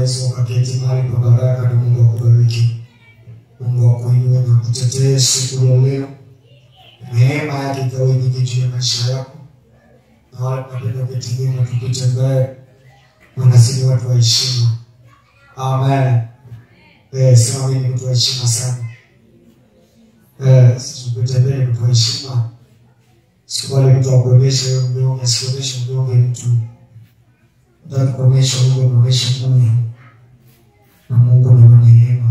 unaweza ukaketi mahali pa baraka na Mungu akubariki. Mungu akuinue na kutetee siku ya leo. Neema yake ikawe nyingi juu ya maisha yako, na wale tunapenda kuketi nyuma tukitembea, wanasini watu wa heshima. Amen. Eh, sema mimi ni mtu wa heshima sana. Eh, tukitembea ni mtu wa heshima. Sikubali mtu akuonyeshe wewe mnyonge, asikuonyeshe mnyonge mtu. Nataka kuonyesha Mungu anaonyesha Mungu na Mungu ni mwenye neema.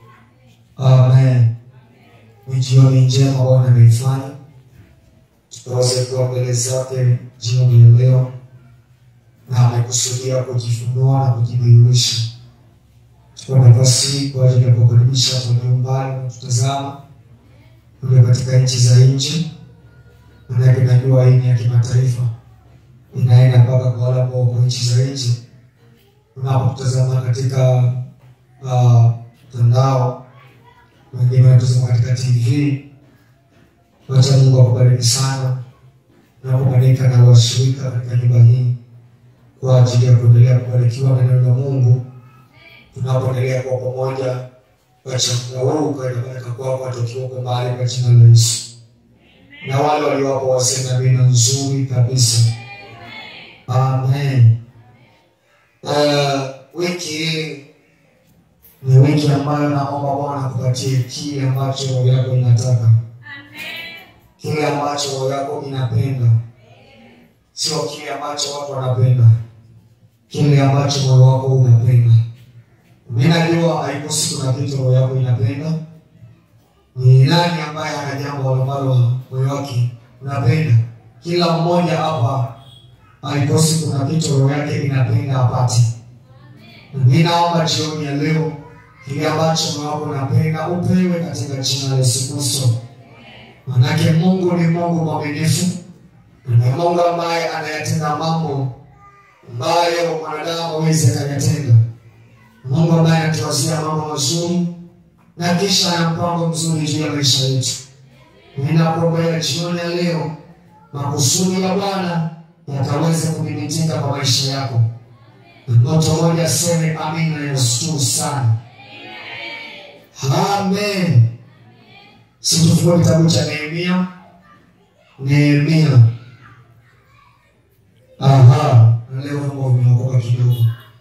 Amen. Ni jioni njema Bwana ameifanya, tukaweze kuwa mbele zake jioni ya leo, na amekusudia kujifunua na kujidhihirisha. Chukua nafasi hii kwa ajili ya kukaribisha watu walio mbali na tutazama kule katika nchi za nje, manake najua hii ni ya kimataifa, inaenda mpaka kwa wale ambao wako nchi za nje. Unapotazama katika ah, mtandao wengine wanatazama katika TV. Wacha Mungu akubariki sana na kubarika na washirika katika nyumba hii kwa ajili ya kuendelea kubarikiwa na neno la Mungu tunapoendelea kwa pamoja. Wacha muda huu ukawe na baraka kwako hata ukiwa uko mahali kwa jina la Yesu, na wale waliowapo waseme amina nzuri kabisa. Amen. Uh, wiki hii ni wiki ambayo naomba Bwana kupatie kile ambacho roho yako inataka, kile ambacho roho yako inapenda, sio kile ambacho watu wanapenda, kile ambacho moyo wako unapenda. Mimi najua haiko siku na kitu roho yako inapenda. Ni nani ambaye ana jambo ambalo moyo wake unapenda? Kila mmoja hapa haikosi kuna kitu roho yake inapenda apate. Mimi naomba jioni ya leo kile ambacho moyo wako unapenda upewe katika jina la Yesu Kristo. Manake Mungu ni Mungu mwaminifu, ni Mungu ambaye anayatenda mambo ambayo mwanadamu hawezi akayatenda. Mungu ambaye anatuwazia mambo mazuri na kisha ana mpango mzuri juu ya maisha yetu. Ninakuombea jioni ya leo makusudi ya Bwana yakaweze kudhibitika kwa maisha yako. Mtoto mmoja aseme amina ya usitu sana. Amen. Situfue kitabu cha Nehemia. Nehemia. Aha, na leo mambo vimeokoka kidogo.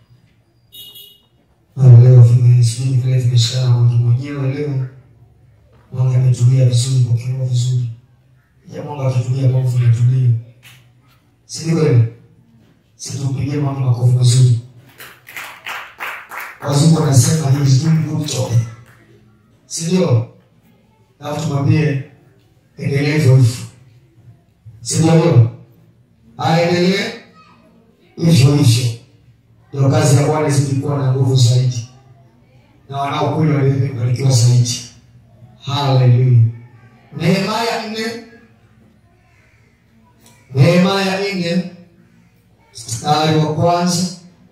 Na leo vime sijui vile vimeshikana mwingi mwenyewe leo. Mwanga ametulia vizuri kwa kiroho vizuri. Ya mwanga akitulia mambo vinatulia. Si ni kweli? Situpigie mambo makofi mazuri. Wazungu wanasema he is doing good job. Si ndio? Na tumwambie endelee hivyo hivyo. Si ndio hiyo? Aendelee hivyo hivyo. Ndio kazi ya Bwana izidi kuwa na nguvu zaidi, na wanaokuja wabarikiwa zaidi. Haleluya. Nehemia nne Nehemia nne mstari wa kwanza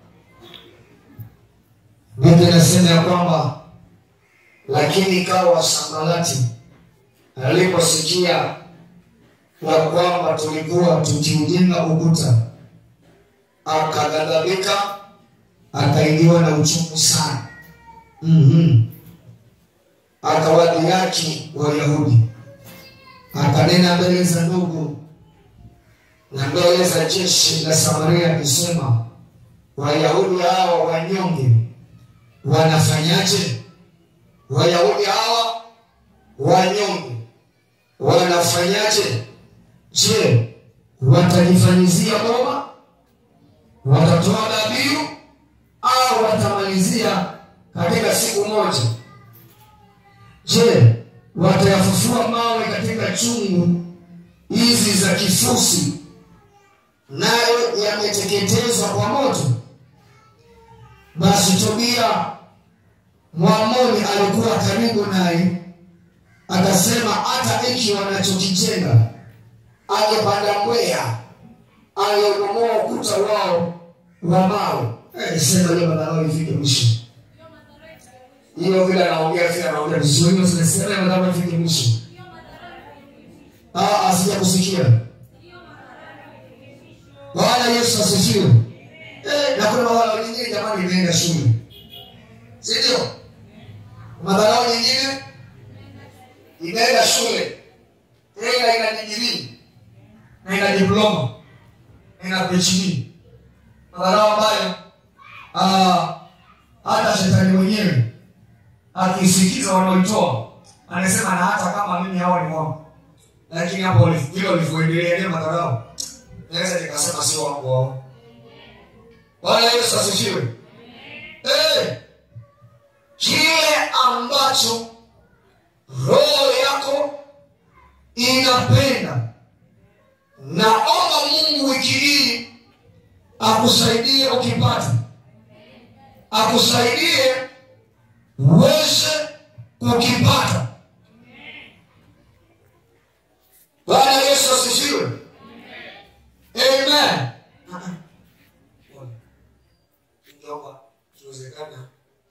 Biblia inasema ya kwamba lakini ikawa Sanbalati aliposikia ya kwamba tulikuwa tukiujenga ukuta, akaghadhabika, akaingiwa na uchungu sana. mm-hmm. Akawadhihaki Wayahudi, akanena mbele za ndugu na mbele za jeshi la Samaria akisema, Wayahudi hawa wanyonge wanafanyaje? Wayahudi hawa wanyonge wanafanyaje? Je, watajifanyizia boma? Watatoa dhabihu au watamalizia katika siku moja? Je, watayafufua mawe katika chungu hizi za kifusi, nayo yameteketezwa kwa moto? Basi Tobia Mwamoni alikuwa karibu naye, akasema, hata iki wanachokijenga angepanda mbweha, angebomoa ukuta wao wa mawe. Eh, sema hiyo madharau ifike mwisho. Hiyo vile anaongea vile anaongea vizuri, hiyo zinasema hiyo madharau ifike mwisho. Ah, asija kusikia. Bwana Yesu asifiwe. Eh, na kuna wale wengine jamani, imeenda shule si ndio madharau nyingine inaenda shule tena ina digirii na ina diploma na ina phd madharau ambayo ah, hata shetani mwenyewe akisikiza wanaoitoa anasema na hata kama mimi hawa ni wangu lakini hapo vile ulivyoendelea ile madharau naweza nikasema sio wangu wao bwana yesu asifiwe Eh, kile ambacho roho yako inapenda naomba mungu wiki hii akusaidie ukipata akusaidie uweze kukipata bwana yesu asifiwe amen Ningeomba ikiwezekana.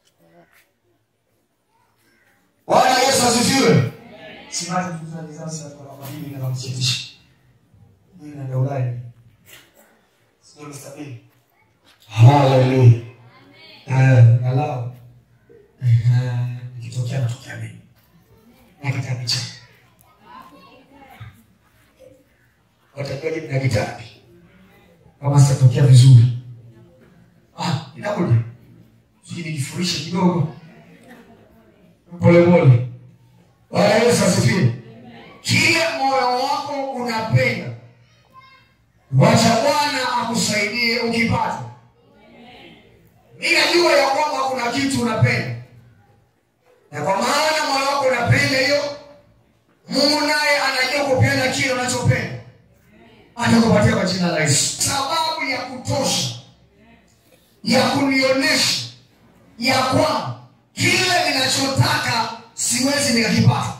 bwana yesu asifiwe simati tuzalizasi katika mabili na namchetisha mimi naenda ulaya sio mstabili haleluya galau ikitokea natokea mimi na kitabu cha watajuaje mna kitabu kama sitatokea vizuri ah inakuja sijui nijifurishe kidogo polepole bwana yesu asifiwe kile moyo wako unapenda wacha bwana akusaidie ukipata mi najua ya kwamba kuna kitu unapenda na kwa maana moyo wako unapenda hiyo mungu naye anajua kupenda kile unachopenda atakupatia kwa jina la yesu sababu ya kutosha ya kunionyesha ya kwamba kile ninachotaka siwezi nikakipata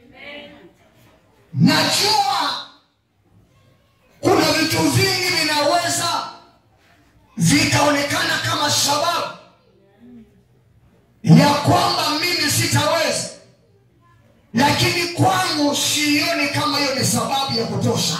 najua kuna vitu vingi vinaweza vikaonekana kama sababu ya kwamba mimi sitaweza lakini kwangu sioni kama hiyo ni sababu ya kutosha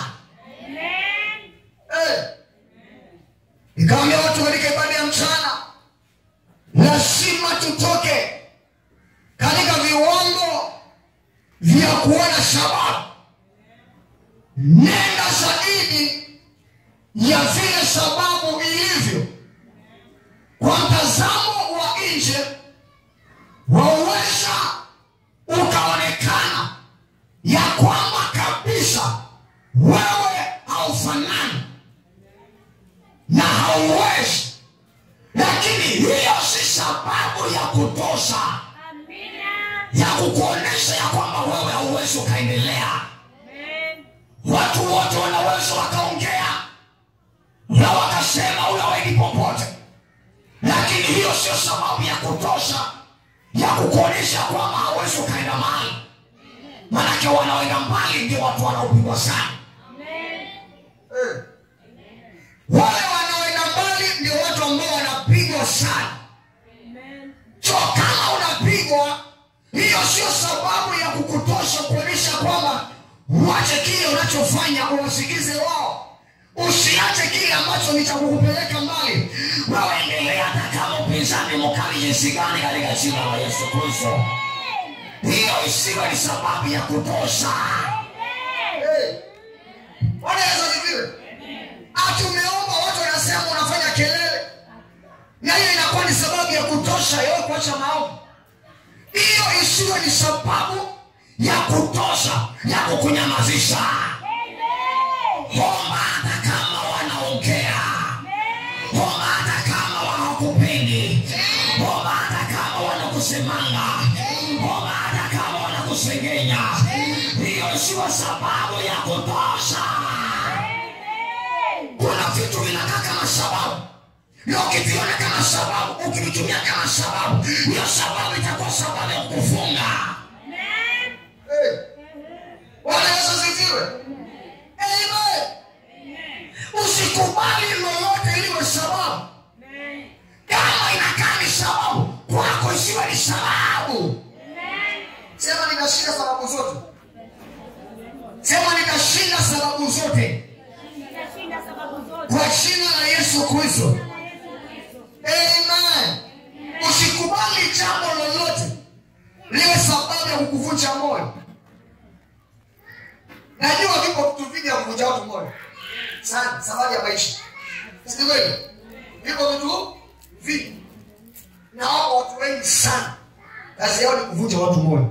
Eh. nikawambia watu katika ibada ya mchana lazima tutoke katika viwango vya kuona sababu nenda zaidi ya vile sababu ilivyo kwa mtazamo wa nje wauweza ukaonekana ya kwamba kabisa wewe haufanani na hauwezi lakini hiyo si sababu ya kutosha ya kukuonyesha ya kwamba wewe hauwezi ukaendelea watu wote wanaweza wakaongea na wakasema unaweni popote lakini hiyo sio sababu ya kutosha ya kukuonyesha kwamba hauwezi ukaenda mbali manake wanaoenda mbali ndio watu wanaopigwa sana Eh. wale wanaoenda mbali ndio watu ambao wanapigwa sana so kama unapigwa hiyo sio sababu ya kukutosha kuonyesha kwamba uache kile unachofanya uwasikize wao usiache kile ambacho ni cha kukupeleka mbali wewe endelea hata kama upinzani mkali jinsi gani katika jina la yesu kristo hiyo isiwe ni sababu ya kutosha hey. Bwana Yesu asifiwe ati umeomba watu wanasema unafanya kelele na hiyo inakuwa ni sababu ya kutosha yeye kuacha maombi hiyo isiwe ni sababu ya kutosha ya kukunyamazisha omba hata kama wanaongea omba hata kama hawakupendi omba hata kama wanakusemanga omba hata kama wanakusengenya hiyo isiwe sababu ya kutosha kuna vitu vinakaa kama sababu na ukiviona kama sababu ukivitumia kama sababu hiyo sababu itakuwa sababu ya kufunga hey. Bwana Yesu asifiwe. Amen. usikubali lolote liwe sababu kama inakaa ni sababu kwako isiwe ni sababu sema nitashinda sababu zote sema nitashinda sababu zote Nitashinda sababu zote. kwa jina la yesu kristo Amen. Usikubali jambo kuvunja moyo najua vipo vitu vingi vya kuvunja watu moyo sana safari ya maisha si kweli vipo vitu vingi na wako watu wengi sana kazi yao ni kuvunja watu moyo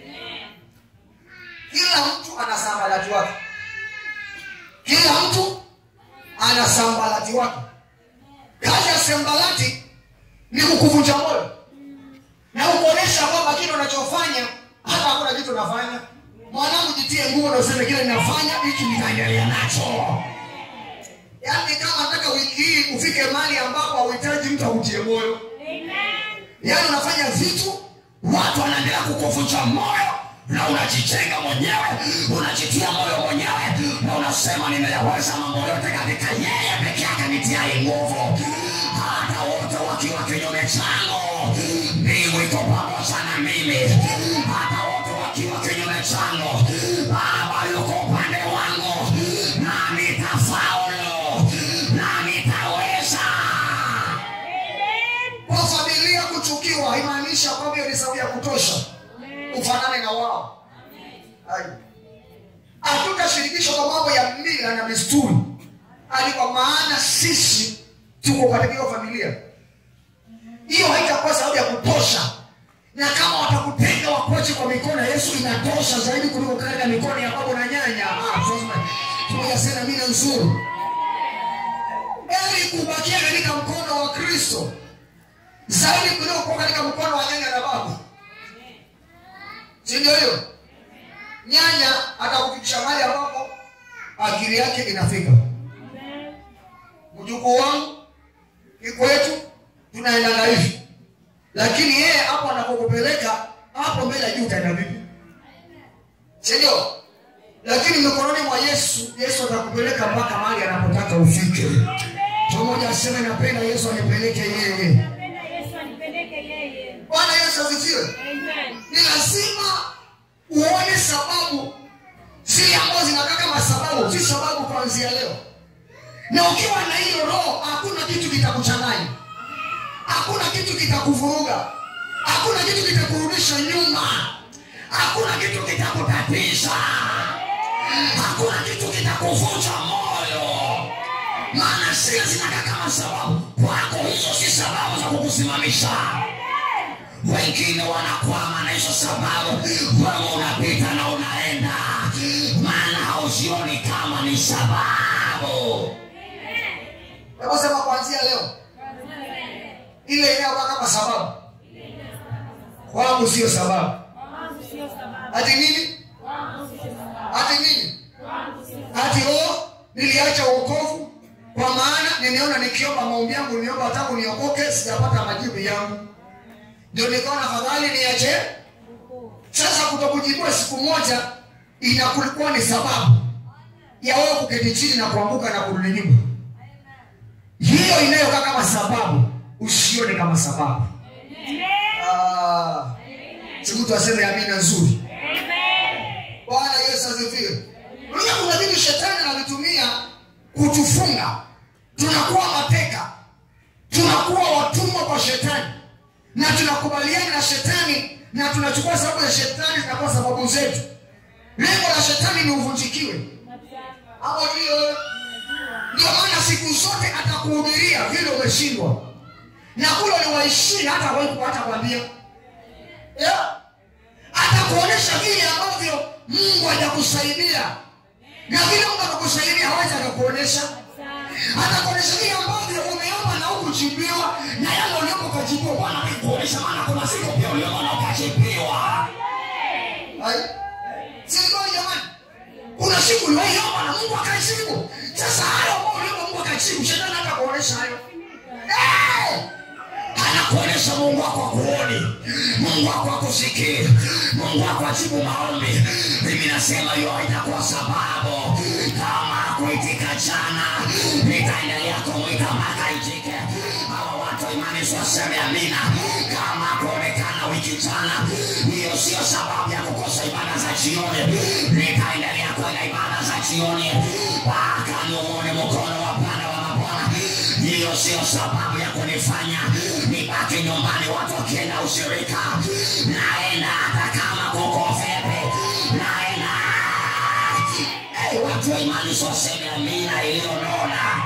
kila mtu ana sambalati wake kila mtu ana sambalati wake kazi ya sambalati ni kukuvunja moyo na kukuonyesha kwamba kile unachofanya hata hakuna kitu unafanya mwanangu jitie nguo na useme kile ninafanya hiki nitaendelea nacho yaani kama nataka wiki hii ufike mali ambapo hauhitaji mtu akutie moyo yaani unafanya vitu watu wanaendelea kukuvunja moyo na unajijenga mwenyewe unajitia moyo mwenyewe na unasema nimeyaweza mambo yote katika yeye peke yake nitiai nguvu hata wote wakiwa kinyume changu mbingu iko pamoja na mimi hata wote wakiwa kinyume changu baba yuko upande wangu na nitafaulu na nitaweza kwa familia kuchukiwa haimaanishi kwamba hiyo ni sababu ya kutosha ufanane na wao Hai. hatutashirikishwa kwa mambo ya mila na desturi hadi kwa maana sisi tuko katika hiyo familia hiyo haitakuwa sababu ya kutosha na kama watakutenga wakoche kwa mikono ya yesu inatosha zaidi kuliko katika mikono ya baba na nyanya Ah, sasa, tumoja sena mina nzuri ili kubakia katika mkono wa kristo zaidi kuliko kuwa katika mkono wa nyanya na baba si ndio hiyo nyanya atakufikisha mahali ambapo akili yake inafika mjukuu wangu kikwetu tunaendaga hivi lakini yeye hapo anapokupeleka hapo mbele ya juu utaenda vipi sindio lakini mikononi mwa yesu yesu atakupeleka mpaka mahali anapotaka ufike pamoja aseme napenda yesu anipeleke yeye Napenda Yesu anipeleke yeye. bwana yesu asifiwe Amen. ni lazima uone sababu zile ambazo zinakaa kama sababu si sababu kuanzia leo na ukiwa na hiyo roho hakuna kitu kitakuchanganya hakuna kitu kitakuvuruga hakuna kitu kitakurudisha nyuma hakuna kitu kitakutatiza hakuna kitu kitakuvunja moyo maana zile zinakaa kama sababu kwako hizo si sababu za kukusimamisha wengine wanakwama na hizo sababu wewe unapita na unaenda maana hauzioni kama ni sababu hebu sema kuanzia leo ile inayokaa kama sababu kwangu sio sababu Kwangu sio sababu. hati nini Kwangu sio sababu. hati nini Kwangu sio hati o niliacha uokovu kwa maana nimeona nikiomba maombi yangu niomba tangu niokoke sijapata majibu yangu ndio nikaona afadhali niache sasa kutokujibiwa siku moja inakulikuwa ni sababu ya wewe kuketi chini na kuanguka na kurudi nyuma hiyo inayokaa kama sababu usione kama sababu Ah, si mtu aseme amina nzuri bwana yesu asifiwe unajua kuna vitu shetani anavitumia kutufunga tunakuwa mateka tunakuwa watumwa kwa shetani na tunakubaliana na shetani na tunachukua sababu za shetani zinakuwa sababu zetu lengo la shetani ni uvunjikiwe hapo ndio ndio maana siku zote atakuhubiria vile umeshindwa na kule uliwaishia hata wewe hata kwambia yeah. atakuonyesha vile ambavyo mungu hajakusaidia na vile mungu akakusaidia hawezi akakuonyesha atakuonyesha vile ambavyo umeomba na hukujibiwa na yale uliomba ukajibiwa bwana kuonyesha maana kuna siku pia uliomba na ukajibiwa Hai. si ni kweli jamani kuna siku uliomba na mungu akajibu sasa hayo ambao uliomba mungu akajibu shetani hata kuonyesha hayo Eh! anakuonyesha mungu wako akuoni mungu wako akusikii mungu wako ajibu maombi mimi nasema hiyo haitakuwa sababu kama akuitika jana nitaendelea kumwita mpaka itike hawa watu imani waseme amina kama kuonekana wiki jana hiyo sio sababu ya kukosa ibada za jioni nitaendelea kwenda ibada za jioni mpaka niuone mkono wa bwana wa mabwana hiyo sio sababu ya kunifanya nibaki nyumbani watu wakienda ushirika naenda hata kama kuko fedha jamani soseme amina iliyonona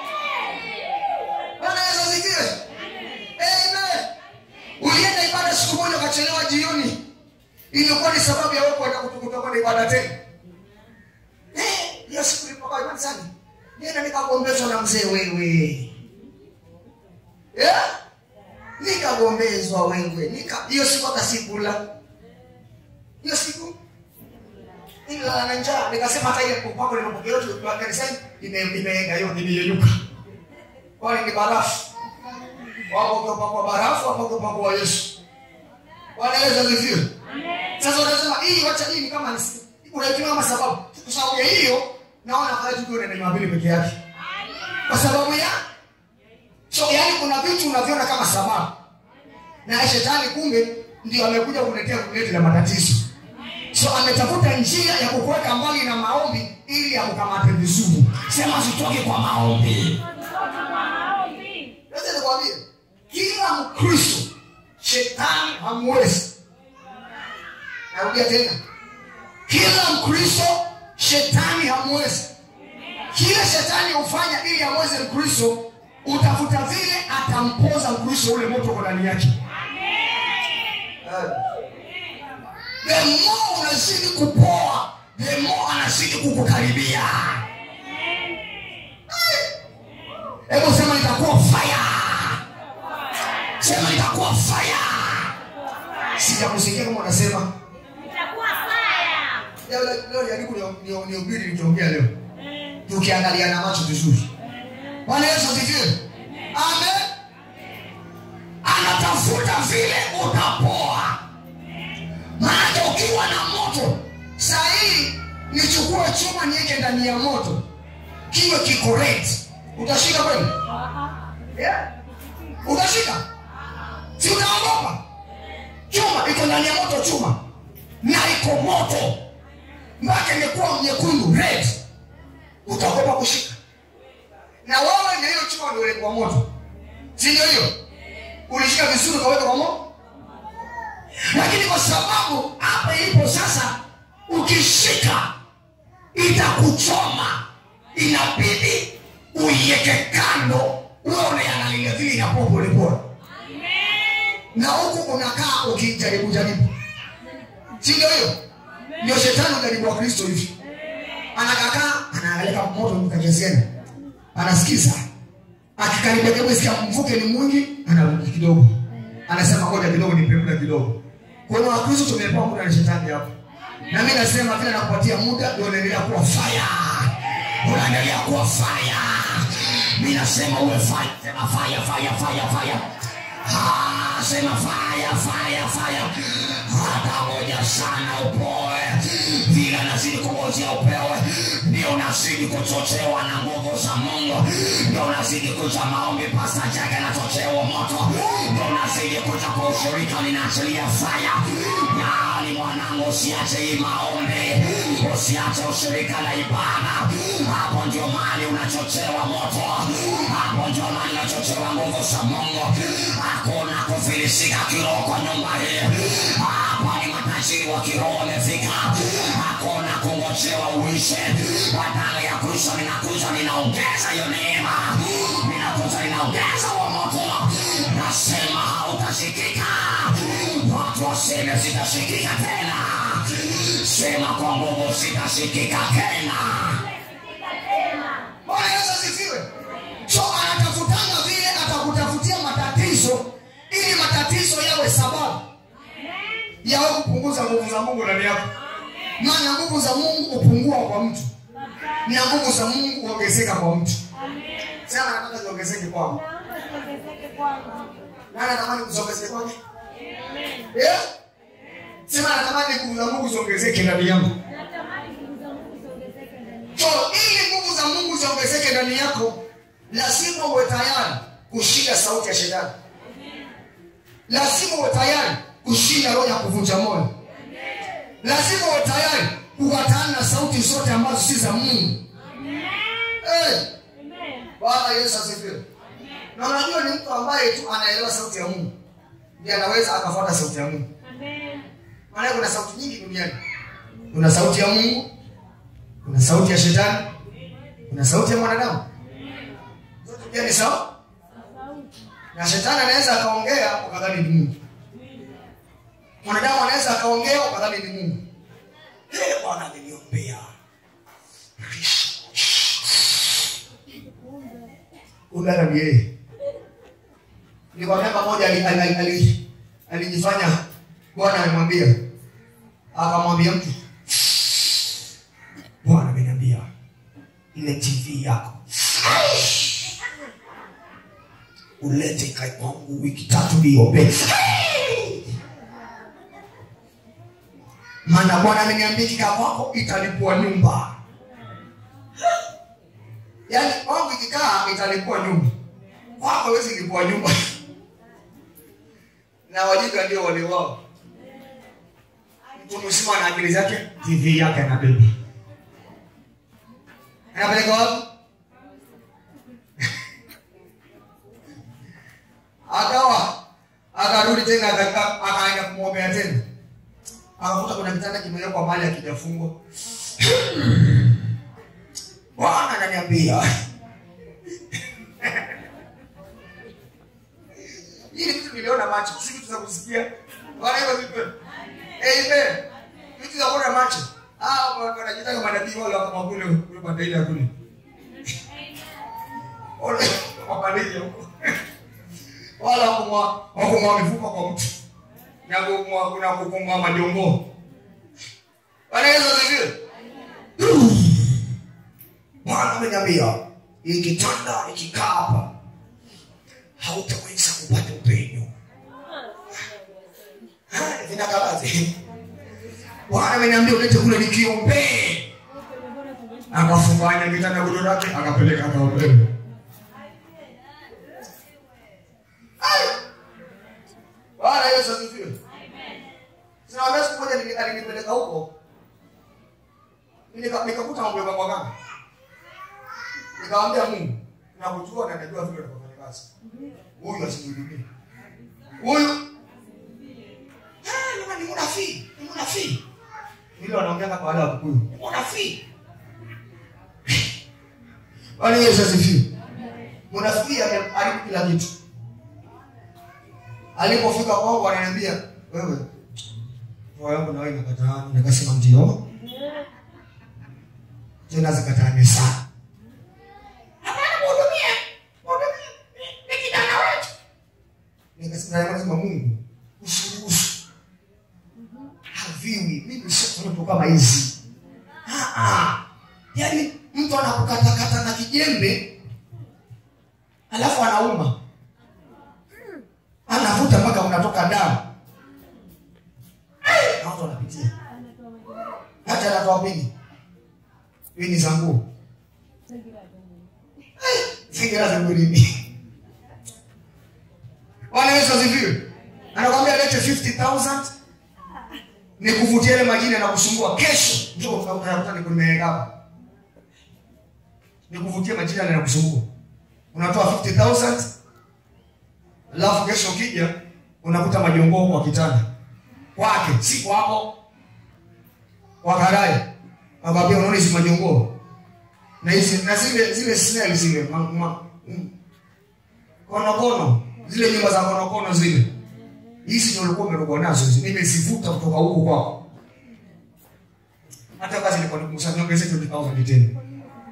Bwana Yesu asifiwe. Amen. Ulienda ibada siku moja ukachelewa jioni, ilikuwa ni sababu ya wewe kwenda kutukuta kwenda ibada tena. Eh, hiyo siku nilipokuwa ibada sana, nenda nikagombezwa na mzee wewe. Eh? Nikagombezwa wewe. Nika hiyo siku hata sikula. Hiyo siku nilala na njaa, nikasema hata ile kupako nimepokea yote kwa kanisani ime imeenda yote imeyeyuka wale ni barafu wako kwa barafu wako kwa Yesu Bwana Yesu asifiwe sasa unasema hii wacha hii ni kama nisi- unaitumia kama sababu kwa sababu ya hiyo naona haya tu ndio Jumapili peke yake kwa sababu ya so yani kuna vitu unaviona kama sababu na shetani kumbe ndio amekuja kuletea kuleta la matatizo so ametafuta njia ya kukuweka mbali na maombi ili akukamate vizuri sema sitoki kwa maombi Sasa nikwambie, kila Mkristo shetani hamwezi. Narudia tena, kila Mkristo shetani hamwezi. Kile shetani hufanya ili amweze Mkristo, utafuta vile atampoza Mkristo ule moto uko ndani yake. Eh. the more unazidi kupoa the more anazidi kukukaribia hebu sema nitakuwa fire sema nitakuwa fire Sijakusikia kama unasema Itakuwa fire. leo leo jaribu ni- ni- nihubiri nilichoongea leo, tukiangalia na macho vizuri. Bwana Yesu asifiwe. Amen. anatafuta vile utapoa maanake ukiwa na moto saa hii nichukue chuma niweke ndani ya moto kiwe kikorect utashika kweli yeah? utashika si utaogopa chuma iko ndani ya moto chuma na iko moto mpaka imekuwa nyekundu red utaogopa kushika na wewe na hiyo chuma ndio ilikuwa moto si ndio hiyo ulishika vizuri ukaweka kwa moto lakini kwa sababu hapa ilipo sasa ukishika itakuchoma inabidi uiweke kando uwe unaiangalia vile inakuwa polepole na huku unakaa ukijaribu jaribu si ndio hiyo ndio shetani ujaribu wa kristo hivi anakakaa anaangalia kama moto mkajezeni anasikiza akikaribia karibu sikia mvuke ni mwingi anarudi kidogo anasema ngoja kidogo nipe muda kidogo kwa hiyo wakristo tumepewa muda na shetani hapo na mimi nasema vile nakupatia muda ndio unaendelea kuwa fire unaendelea kuwa faya mi nasema uwe faya sema faya faya faya faya Ah, sema faya faya faya hata moja sana upoe vile nazidi kungojea upewe ndio unazidi kuchochewa na nguvu za mungu ndio unazidi kuja maombi pasta jaga anachochewa moto ndio unazidi kuja kwa ushirika ninaachilia faya nani mwanangu usiache hii maombi usiache ushirika na ibada hapo ndio mali unachochewa moto hapo ndio mali unachochewa nguvu za mungu hakuna kufilisika kiroho kwa nyumba hii hapa ni matajiri wa kiroho wamefika hakuna kungojewa uishe badala ya kuisha ninakuja ninaongeza hiyo neema ninakuja ninaongeza wa moto nasema hautashikika watu waseme zitashikika tena sema kwa nguvu zitashikika tena bwana yesu asifiwe so anatafutanga vile atakutafutia matatizo ili matatizo yawe sababu yawe kupunguza nguvu za mungu ndani yako maana nguvu za mungu hupungua kwa mtu na nguvu za mungu huongezeka kwa mtu sema nataka ziongezeke kwangu Naomba ziongezeke kwangu. nani anatamani kuziongezeke kwake yeah? sema natamani nguvu za mungu ziongezeke ndani yangu Natamani nguvu za Mungu ziongezeke ndani yangu. so ili nguvu za mungu ziongezeke ndani yako lazima uwe tayari kushinda sauti ya shetani lazima uwe tayari kushinda roho ya kuvunja moyo lazima uwe tayari kukatana na sauti zote ambazo si za mungu hey, Amen. bwana yesu asifiwe na unajua ni mtu ambaye tu anaelewa sauti ya mungu ndiye anaweza akafuata sauti ya mungu Amen. maana kuna sauti nyingi duniani kuna sauti ya mungu kuna sauti ya shetani kuna sauti ya mwanadamu zote pia ni sawa na shetani anaweza akaongea ukadhani ni mungu mwanadamu anaweza akaongea ukadhani ni mungu Eh, bwana ameniombea ugana ni yeye ni kwa miaka moja ali- ali- ali- ali- alijifanya bwana amemwambia akamwambia mtu bwana ameniambia ile tv yako ulete ikae kwangu wiki tatu niombe maana bwana ameniambia ikikaa kwako italipua nyumba yaani kwangu ikikaa italipua nyumba kwako hawezi lipua nyumba na wajinga ndio wale wao mtu mzima na akili zake tv yake anabeba anapeleka wapi akawa akarudi tena aka- akaenda kumwombea tena akakuta kuna kitanda kimewekwa mali akijafungwa bwana ananiambia hii ni vitu niliona macho si vitu za kusikia bwana hivyo vipi amen vitu za kuona macho ah wanajitaka manabii wale kama kule kule bandaili ya kule wale wapandeje huko wala wakumwa wakumwa mifupa kwa mtu na kumwa kuna kukumwa majongo bwana Yesu asifiwe Bwana ameniambia hii kitanda ikikaa hapa hautaweza kupata upenyo. Ah, Vinakalazi. Bwana ameniambia ulete kule nikiombee. Akafunganya kitanda gudo lake akapeleka akaombea. Ai! Bwana Yesu asifiwe. Sina siku moja nili- alinipeleka huko. Nika- Nikakuta mambo ya kwa gani? nikamwambia mungu nakujua na najua vile unavyofanya kazi huyu asinihudumie huyu Ah, ni munafii ni munafii ile wanaongeanga kwa wale wakukuyu ni munafii bwana yesu asifiwe munafii ameharibu kila kitu alipofika kwangu ananiambia wewe roho yangu nawe inakataa nikasema ndio tena zikataane sana nikasema mungu usiruhusu haviwi mimi sio mtu kama hizi Ah, ah. yaani mtu anakukatakata na kijembe alafu anauma anavuta mpaka unatoka damu Eh, na watu wanapitia hata anatoa pini pini za nguo fikira za mwilini Bwana Yesu asifiwe. Anakwambia lete 50000 ni kuvutia ile majina na kusumbua kesho njoo utakuta niko nimeweka hapa. Ni kuvutia majina na kusumbua. Unatoa 50000 alafu kesho ukija unakuta majongoo kwa kitanda. Kwake si kwako. Kwa karai. Akwambia unaona hizi majongoo. Na hizi na zile zile snail zile ma, ma, mm, konokono zile nyumba za konokono zile hizi ndio ulikuwa umerogwa nazo hizi nimezivuta kutoka huko kwako hata kazi ilikuwa nikumusanya niongeze 20000 tena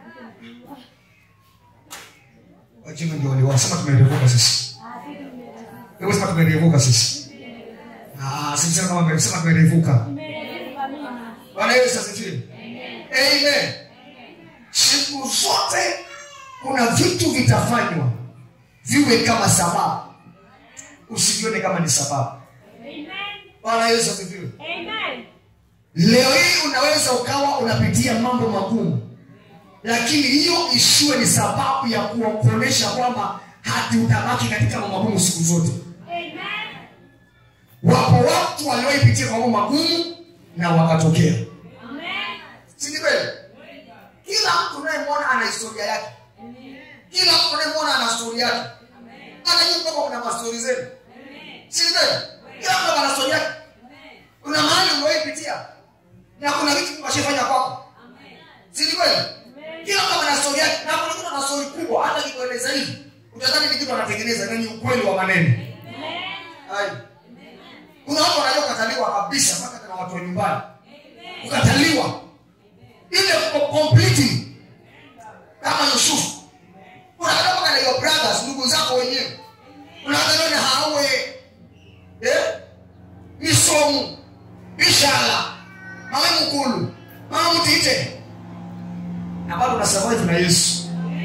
wajinga ndio wale wasema tumerevuka sisi wewe sema tumerevuka sisi ah sisi kama tumesema tumerevuka Bwana Yesu asifiwe amen siku zote kuna vitu vitafanywa viwe kama sababu usivione kama ni sababu bwana yesu asifiwe leo hii unaweza ukawa unapitia mambo magumu lakini hiyo isiwe ni sababu ya kuwa- kuonyesha kwamba hati utabaki katika mambo magumu siku zote wapo watu walioipitia mambo magumu na wakatokea si ni kweli kila mtu unayemwona ana historia yake kila mtu unayemwona ana stori yake hata nyinyi kwamba kuna mastori zenu si ni kweli kila mtu ana stori yake kuna mahali uliwaipitia na kuna vitu kashifanya kwako si ni kweli kila mtu ana stori yake watu wa nyumbani kukataliwa ile ko- completely kama yusufu unakata mpaka na your brothers ndugu zako wenyewe unakata na hawe eh? misomu bishala mama mkulu mama mtite na bado unasurvive na yesu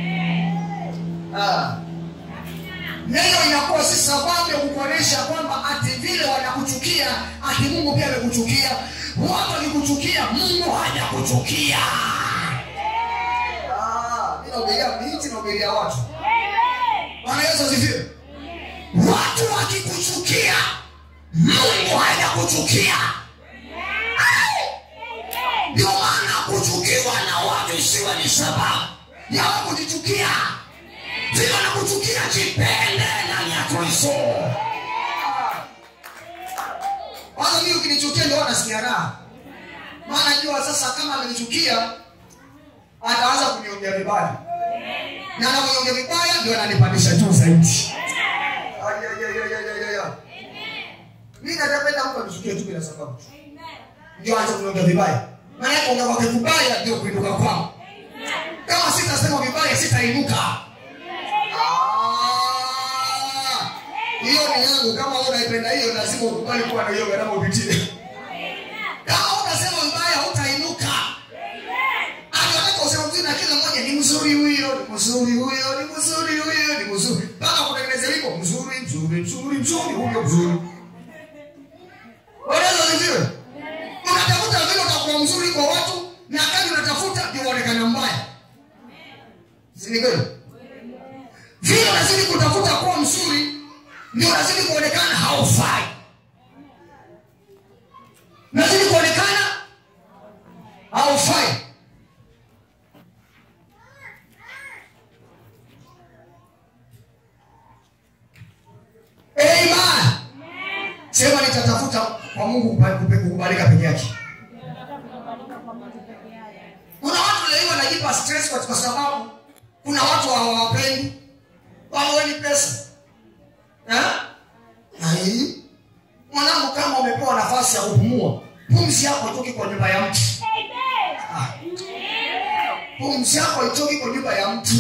ah. neno inakuwa si sababu ya kukuonyesha kwamba ati vile wanakuchukia ati mungu pia amekuchukia watu wakikuchukia mungu hajakuchukia Ah, mi nahubiria miti nahubiria watu bwana yesu asifiwe watu wakikuchukia mungu hajakuchukia ndio maana kuchukiwa na watu isiwe ni sababu ya wewe kujichukia vile wanakuchukia jipende ndani ya kristo kwanza mimi ukinichukia ndio nasikia raha maana jua sasa kama amenichukia ataanza kuniongea vibaya na anaponiongea vibaya ndio ananipandisha juu zaidi Ay, ay, ay, ay, ay, ay, ay. mi natapenda mtu anichukie tu bila sababu ndio aanze kuniongea vibaya maana kuongea kwake vibaya ndio kuinuka kwangu kama sitasema vibaya sitainuka Ah, hiyo ni yangu kama wewe unaipenda hiyo lazima ukubali kuwa na hiyo gharama upitie kama utasema vibaya hutainuka anataka usema mzuri na kila mmoja ni mzuri huyo ni mzuri huyo ni mzuri huyo ni mzuri mpaka kutengeneza wimbo mzuri mzuri mzuri mzuri huyo mzuri wanaweza ziviwe unatafuta vile utakuwa mzuri kwa watu na kadi unatafuta ndio uonekana mbaya si ni kweli vile unazidi kutafuta kuwa mzuri ndio unazidi kuonekana haufai unazidi kuonekana haufai Amen. sema nitatafuta kwa mungu kupa- kukubalika peke yake kuna watu leo wanajipa stress kwa kwa sababu kuna watu hawawapendi waweni pesa Eh? Ai. mwanangu kama umepewa nafasi ya kupumua pumzi yako itoki kwa nyumba ya mtu Ah. pumzi yako itoki kwa nyumba ya mtu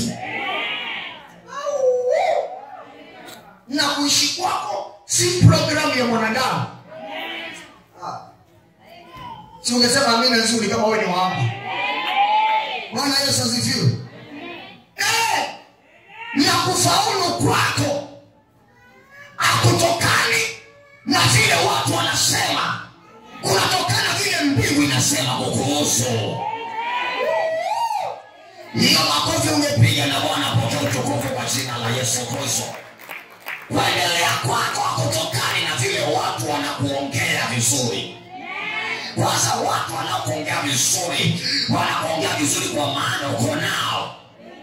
Au. na kuishi kwako si programu ya mwanadamu Ah. si ungesema amina nzuri kama wewe ni waapa bwana yesu asifiwe Eh, na kufaulu kwako akutokani na vile watu wanasema kunatokana vile mbingu inasema kukuhusu hiyo makofi umepiga na bwana pokea utukufu kwa jina la yesu kristo kuendelea kwako hakutokani na vile watu wanakuongea vizuri kwanza watu wanakuongea vizuri wanakuongea vizuri kwa maana uko nao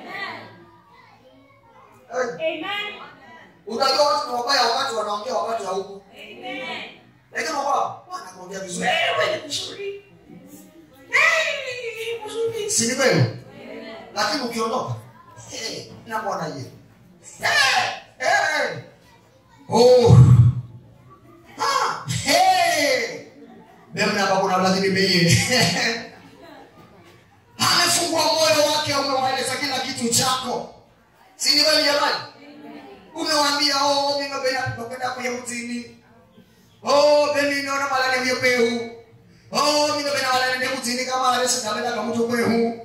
unajua watu ni wabaya wakati wanaongea wakati hauko lakini wabaya wanakuongea vizuri wewe ni mzuri Eh, mzuri. si ni kweli lakini ukiondoka eh, na bwana ye Eh, eh. Oh. Ah, hey. Bemna baba kuna lazima imeye. Amefungua moyo wake umewaeleza kila kitu chako. Si ni kweli jamani? Umewaambia oh mimi napenda napenda kuya mtini. Oh mimi naona malale hiyo pehu. Oh mimi napenda malale ndio mtini kama alesa napenda kama mtu pehu.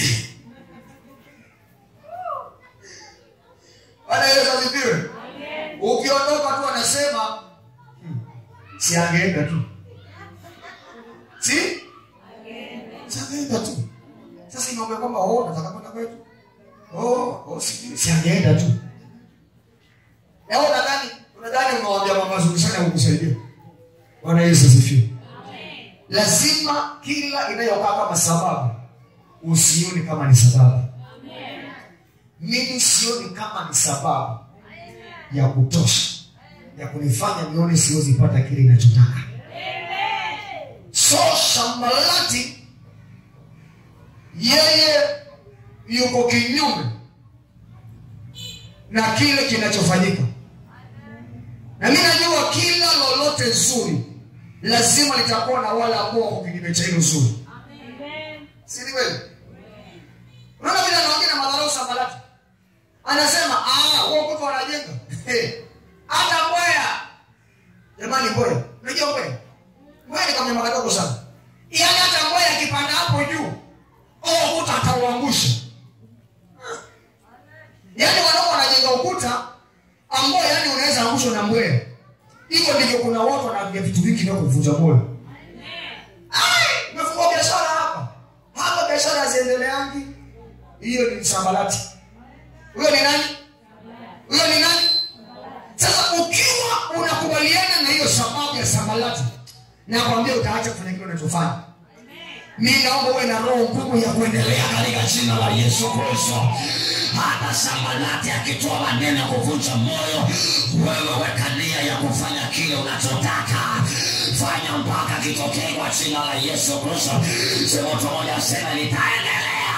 Bwana Yesu asifiwe. Ukiondoka tu anasema "Hmm, si angeenda tu. Si? Si angeenda tu. Sasa inaomba kwamba oh nataka kwenda kwetu. Oh, oh si, si angeenda tu. Na wewe unadhani unadhani unawaambia mambo mazuri sana kukusaidia. Bwana Yesu asifiwe. Lazima kila inayokaa kama sababu usioni kama ni sababu. Mimi sioni kama ni sababu ya kutosha ya kunifanya nione siwezi pata kile ninachotaka. So Sambalati yeye yuko kinyume na kile kinachofanyika, na mimi najua kila lolote zuri lazima litakuwa na wale ambao wako kinyume cha hilo zuri Amen. si ni kweli unaona vile anaongea na madharau sambalati anasema "Ah, huo ukuta wanajenga hata mbwea jamani mbwea unajua mbwea mbwea ni kama nyama kadogo sana yaani hata mbwea akipanda hapo juu huo ukuta atauangusha yaani wanao wanajenga ukuta ambao yaani unaweza angushwa na mbwea hivyo ndivyo kuna watu wanaambia vitu vingi vya kuvunja moyo Ai, umefungua biashara hapa hapa biashara haziendeleangi hiyo ni sambalati huyo ni nani huyo ni nani sasa ukiwa unakubaliana na hiyo sababu ya sambalati nakwambia utaacha kufanya kile unachofanya mi naomba uwe na roho ngumu ya kuendelea katika jina la yesu kristo hata sambalati akitoa maneno ya kuvunja moyo wewe weka nia ya kufanya kile unachotaka fanya mpaka kitokee kwa jina la yesu kristo sema mtu moja asema litaendelea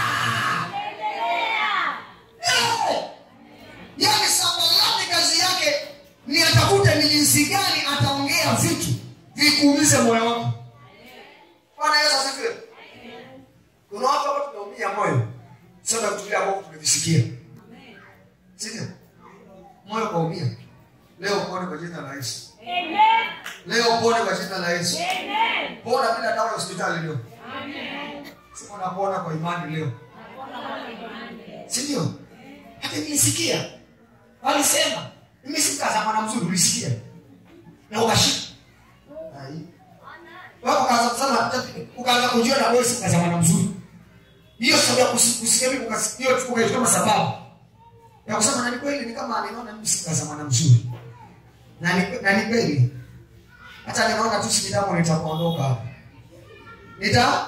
Eh! yaani sambalati kazi yake ni atafute ni jinsi gani ataongea vitu vikuumize moyo wako bwana yesu asifiwe kuna watu hapa tunaumia moyo sasa kutulia ambao tumevisikia sindio moyo kaumia leo pone kwa jina la yesu Amen. leo pone kwa jina la yesu Amen. pona bila dawa ya hospitali leo Amen. sema napona kwa imani leo sindio hata nilisikia walisema mimi sikaza mwana mzuri ulisikia na ukashika Ai. Wewe ukaanza kusema ukaanza kujua na wewe sikaza mwana mzuri hiyo sababu ya kusi- kusikia mimi ukas- hiyo ukaichukua kama sababu ya kusema na ni kweli ni kama ninaona mimi sikaza mwana mzuri na ni na ni kweli hata ninaona tu si damu nitakuondoka hapa nita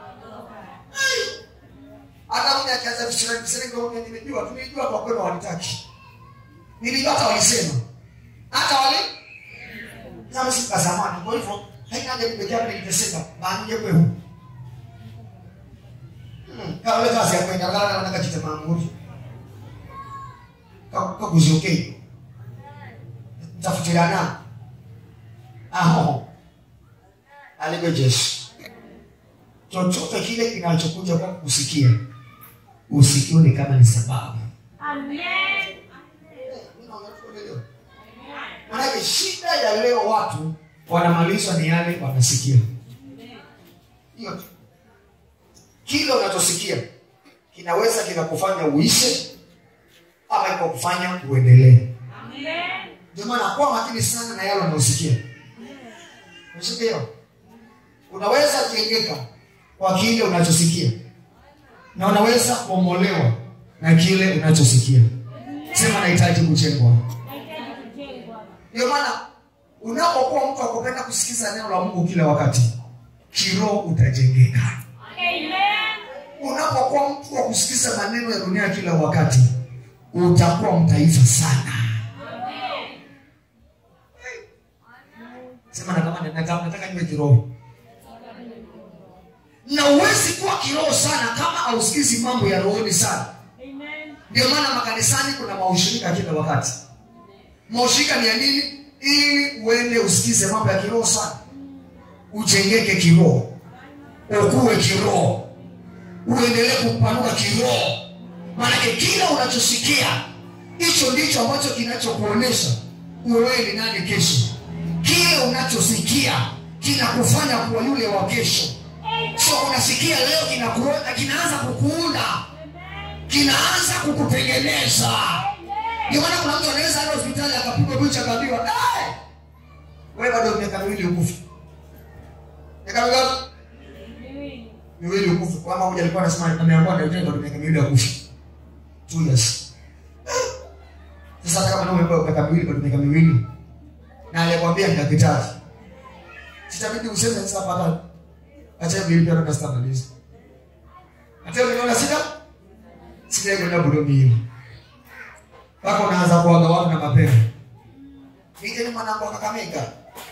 hata mimi akianza vishirini vishirini ndio mimi nimejua tulijua kwa kweli wanitaki nilijua hata walisema hata wale kama siku za zamani kwa hivyo haina haja nipeke yake niteseka bali je kwehu Hmm, kama ile kazi ya kwenda ngala na nakachita maamuri kwa kwa kuzokei tafutirana aho aligwe Yesu chochote kile kinachokuja kwa kusikia usikione kama ni sababu Amen. manake shida ya leo watu wanamalizwa ni yale wanasikia hiyo tu kile unachosikia kinaweza kikakufanya uishe ama kikakufanya uendelee Amen. ndio maana kuwa makini sana na yale unayosikia unasikia hiyo unaweza jengeka kwa kile unachosikia na unaweza kuomolewa na kile unachosikia sema nahitaji kujengwa Nahitaji kujengwa. ndio maana unapokuwa mtu akupenda kusikiza neno la mungu kila wakati kiroho utajengeka Amen. unapokuwa mtu wa kusikiza maneno ya dunia kila wakati utakuwa mtaifa sana sema na kama nataka nataka niwe kiroho na uwezi kuwa kiroho sana kama hausikizi mambo ya rohoni sana Amen. ndio maana makanisani kuna maushirika kila wakati maushirika ni ya nini ili uende usikize mambo ya kiroho sana ujengeke kiroho ukuwe kiroho uendelee kupanuka kiroho maanake kila unachosikia hicho ndicho ambacho kinachokuonyesha wewe ni nani kesho kile unachosikia kinakufanya kuwa yule wa kesho so unasikia leo kinakuona kinaanza kukuunda kinaanza kukutengeneza ndio maana kuna mtu anaweza enda hospitali akapigwa picha akaambiwa "Eh, wewe bado miaka miwili ukufa miaka mingapi Miwili. miwili ukufa kama moja alikuwa anasema ameambiwa na daktari bado miaka miwili akufa two years sasa hata kama umepewa miaka miwili bado miaka miwili na alikwambia ni daktari sitabidi useme sasa mpaka acha miwili pia ndo stamaliza hata unaona sita sija kwenda budo miwili mpaka unaanza kuaga watu na mapema nije ni mwanangu wa Kakamega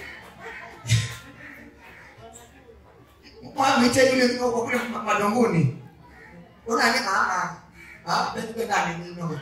mwamite yule uko kule ma- madongoni unani mama ah pende nani nino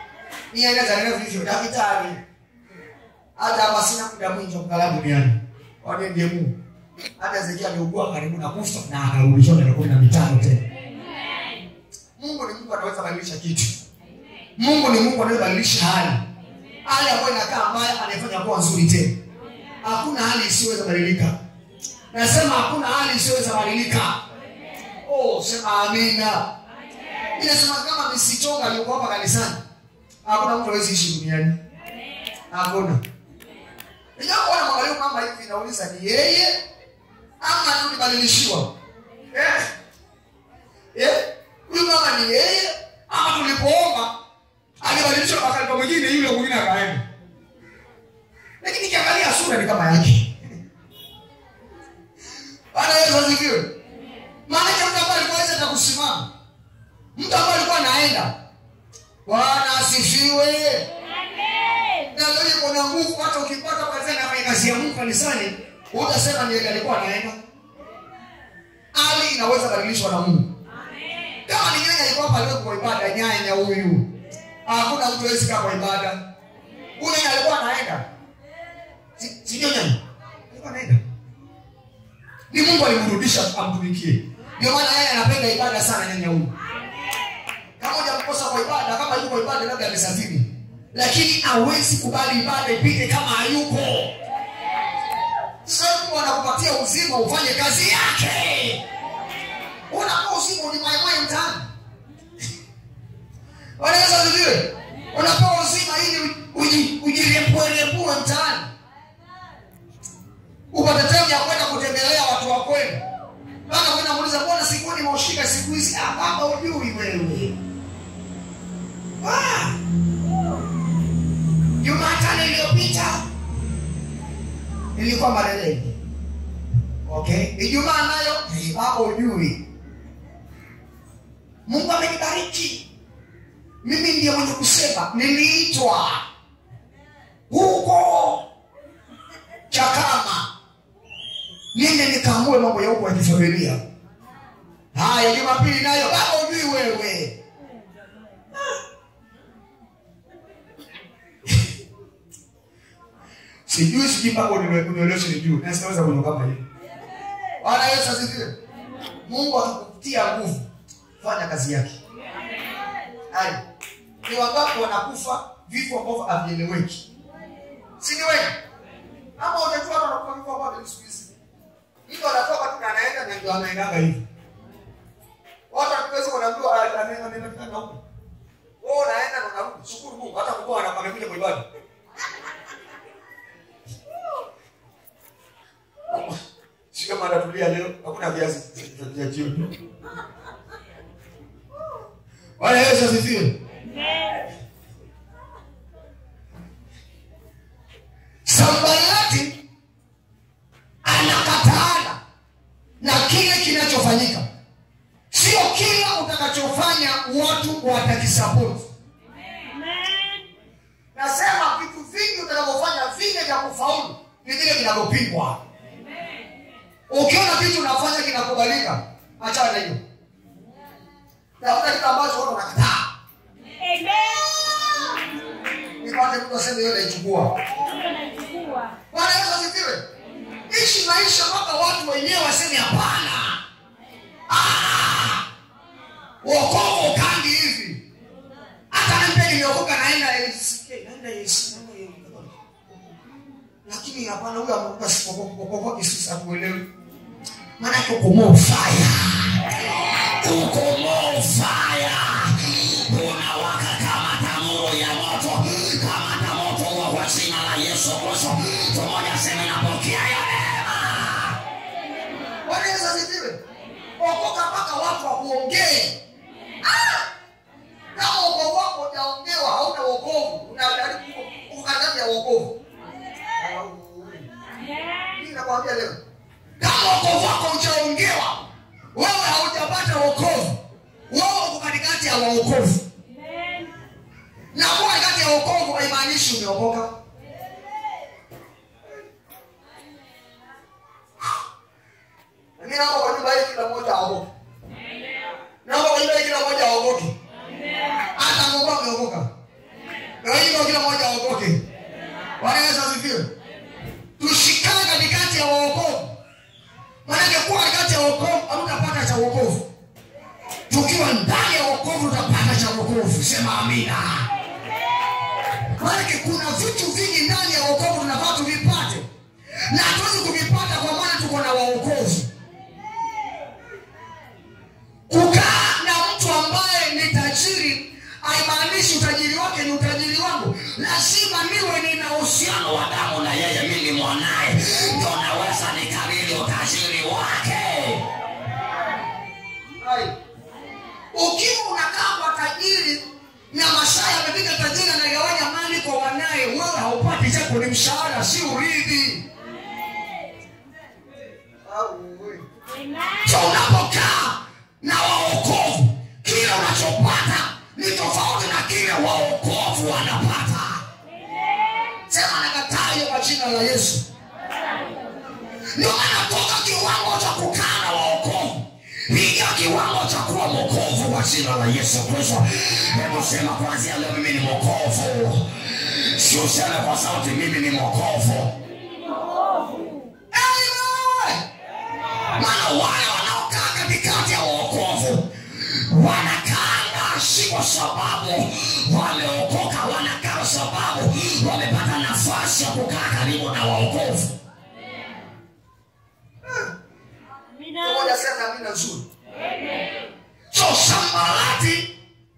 ni aina za neno vivyo daktari hata hapa sina muda mwingi wa kukaa duniani Kwani ndiye Mungu? Hata Ezekia aliugua karibu na kufa na akarudishwa miaka kumi na mitano tena. Mungu ni Mungu anaweza badilisha kitu. Mungu ni Mungu anaweza badilisha hali. Hali ambayo inakaa mbaya anaifanya kuwa nzuri tena. Hakuna hali isiyoweza badilika. Nasema hakuna hali isiyoweza badilika. Oh, sema amina. Inasema kama misichonga aliyokuwa hapa kanisani. Hakuna mtu hawezi ishi duniani. Hakuna. Ijapo wana mwangalia mama hivi nauliza ni yeye ama tulibadilishiwa? Eh? Eh? Huyu mama ni yeye ama tulipoomba alibadilishwa kwa kalipa mwingine yule mwingine akaenda. Lakini kiangalia sura ni kama yake. Bwana Yesu asifiwe. Maana mtu ambaye alikuwa hata kusimama. Mtu ambaye alikuwa anaenda. Bwana asifiwe. Na leo kuna nguvu hata ukipata kazi na fanya kazi ya Mungu kanisani, utasema ni yeye alikuwa anaenda. Hali inaweza badilishwa na Mungu. Kama ni nyanya alikuwa hapa leo kwa ibada nyanya huyu. Hakuna mtu hawezi kama kwa ibada. Huyu nyanya alikuwa anaenda. Si si ndio nyanya? Alikuwa anaenda. Ni Mungu alimrudisha amtumikie. Ndio maana yeye anapenda ibada sana nyanya huyu. Kama hujamkosa kwa ibada, kama yuko kwa ibada labda amesafiri. Lakini hawezi kubali ibada ipite kama hayuko. Sasa Mungu anakupatia uzima ufanye kazi yake. Unakuwa uzima ulimwaimwai mtaani. Wanaweza vile. Unapewa uzima ili uji- ujirepue-repue mtaani. Upate time ya kwenda kutembelea watu wa kwenu. Bana kwenda muuliza mbona sikuoni maushika siku hizi? Ah, baba hujui wewe. Ah. Jumatano iliyopita nilikuwa Mareleni. Okay? Ijumaa nayo eh, baba hujui. Mungu amenibariki. Mimi ndiye mwenye kusema niliitwa huko Chakama niende nikaamue mambo ya huko ya kifamilia. Haya, Jumapili nayo baba hujui wewe. Sijui sijui mpaka uniwe- unieleweshe nijue. Na sitaweza kujua kama hiyo. Bwana Yesu asifiwe. Mungu akikutia nguvu, fanya kazi yake. Haya. Ni wangapi wanakufa vifo ambavyo havieleweki? Si ni wengi? Ama hujajua hata wanakufa vifo ambavyo siku hizi. Mtu anatoka tu na anaenda na ndio anaendaga hivi. Watu hatuwezi kuambiwa anaenda anaenda na huko. Wewe unaenda na unarudi. Shukuru Mungu hata mkoa ana- amekuja kwa ibada. Si kama anatulia leo, hakuna viazi vya jioni. Bwana Yesu asifiwe. Sambalati anakataana na kile kinachofanyika. Sio kila utakachofanya watu watakisapoti. Nasema vitu vingi utakavyofanya vile vya kufaulu ni vile vinavyopingwa. Ukiona kitu unafanya kinakubalika, achana na hiyo. Tafuta kitu ambacho watu wanakataa. Nipate mtu aseme hiyo naichukua. Bwana Yesu asifiwe. Ishi maisha mpaka watu wenyewe waseme hapana. Ah! Wokovu ukangi hivi. Hata mimi nimeokoka naenda ACK, naenda ACK, naenda ACK. Lakini hapana huyo ameokoka sipokokoka kisisa kuelewi. Maana uko more fire. Uko more fire. Unawaka kama tanuru ya moto. Kama ta moto huo kwa jina la Yesu Kristo. Tumoja sema napokea ya neema. Bwana Yesu asifiwe. Okoka mpaka watu wakuongee. Ah! Kama wokovu wako hujaongewa hauna wokovu, unajaribu kukataza wokovu. Mimi nakwambia leo, kama wokovu wako hujaongewa, wewe haujapata wokovu, wewe uko katikati ya waokovu, na kuwa katikati ya wokovu haimaanishi umeokoka. Mimi naomba kwa nyumba hii kila mmoja aokoke. Naomba kwa nyumba hii kila mmoja aokoke. Hata Mungu ameokoka. Na hivyo kila mmoja aokoke. Bwana Yesu asifiwe. Tushikane katikati ya wokovu tukiwa ndani ya wokovu tutapata cha wokovu sema amina maanake kuna vitu vingi ndani ya wokovu tunafaa tuvipate na hatuwezi kuvipata kwa maana tuko na waokovu kukaa na mtu ambaye ni tajiri haimaanishi utajiri wake ni utajiri wangu lazima niwe nina uhusiano wa damu na yeye mi ni mwanaye ndo naweza nikariri utajiri wake Hai. ukiwa unakaa kwa tajiri na masaa yamepiga tajiri anagawanya mali kwa wanaye wewe haupati chako ni mshahara si urithi so unapokaa na waokovu kile unachopata ni tofauti na kile waokovu wanapata sema nakataa hiyo kwa jina la yesu ndio maana toka kiwango cha kukaa na waokovu piga kiwango cha kuwa mokovu kwa jina la yesu kristo hebu sema kwanzia leo mimi ni mokovu si useme kwa sauti mimi ni mokovu Amen maana wale wanaokaa katikati ya uokovu wanakaanga si kwa sababu wameokoka wanakaa kwa sababu wamepata nafasi ya kukaa karibu na waokovu moja sema amina nzuri so sambalati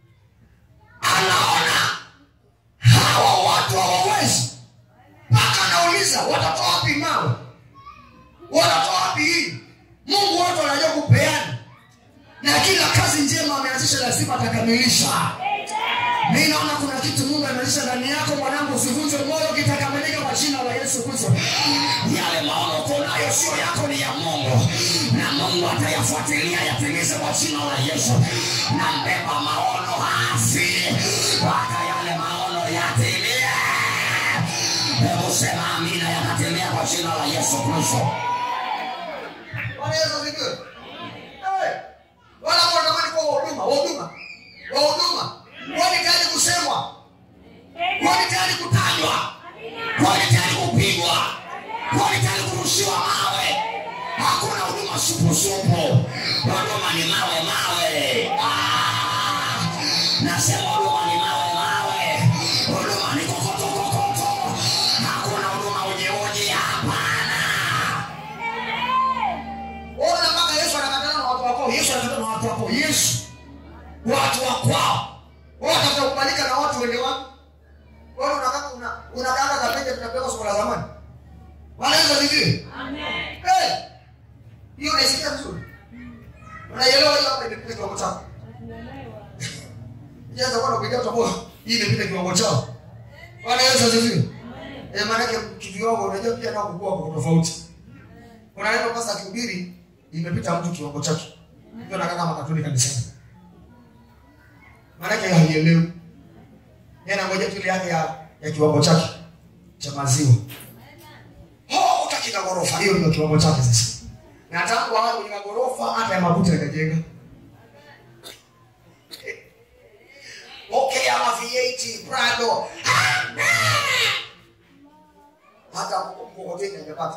anaona hawa watu hawawezi mpaka anauliza watatoa wapi mawe watatoa wapi hii mungu watu wanajua kupeana na kila kazi njema ameanzisha lazima atakamilisha mi naona kuna kitu mungu ameanzisha ndani yako mwanangu usivunjwe moyo kitakamilika kwa jina la yesu kristo yale maono kunayo sio yako ni ya mungu na mungu atayafuatilia yatimize kwa jina la yesu na mbeba maono hafi mpaka yale maono yatimie hebu sema amina yatatimia kwa jina la yesu kristo Bwana Yesu asifiwe. Eh, wala ambao wanatamani kuwa wahuduma wahuduma wahuduma wani tayari kusemwa wani tayari kutajwa wani tayari kupigwa wani tayari kurushiwa mawe hakuna huduma supusupu huduma ni mawe mawe Ah, nasema huduma ni mawe mawe huduma ni kokoto kokoto hakuna huduma ujeuje hapana Ona mpaka Yesu anakatana na watu wako. Yesu anakatana na watu wako. Yesu watu wa kwao. Wao watafuta kubalika na watu wende wapi? Wewe unakaa una unakaa kapende tunapeleka somo la zamani. Bwana Yesu asifiwe. Eh. Hiyo unaisikia vizuri? Unaielewa hiyo hapa imepita kiwango chako. Jaza kwa kupiga utaboa. Hii imepita kiwango chao. Bwana Yesu asifiwe. Eh, maana yake kiviwango unajua pia nao kukua kwa tofauti kuna neno basi akihubiri imepita mtu kiwango chake ndio nakaa kama katuni kanisani maanake haielewi yeye anangoja tu ile yake ya, ya kiwango chake cha maziwa oh, utaki na ghorofa hiyo ndio kiwango chake sasa na tangu awe kwenye magorofa hata ya makuti yakajenga Eh. okay ama V8 Prado Amen. hata mkokoteni hajapata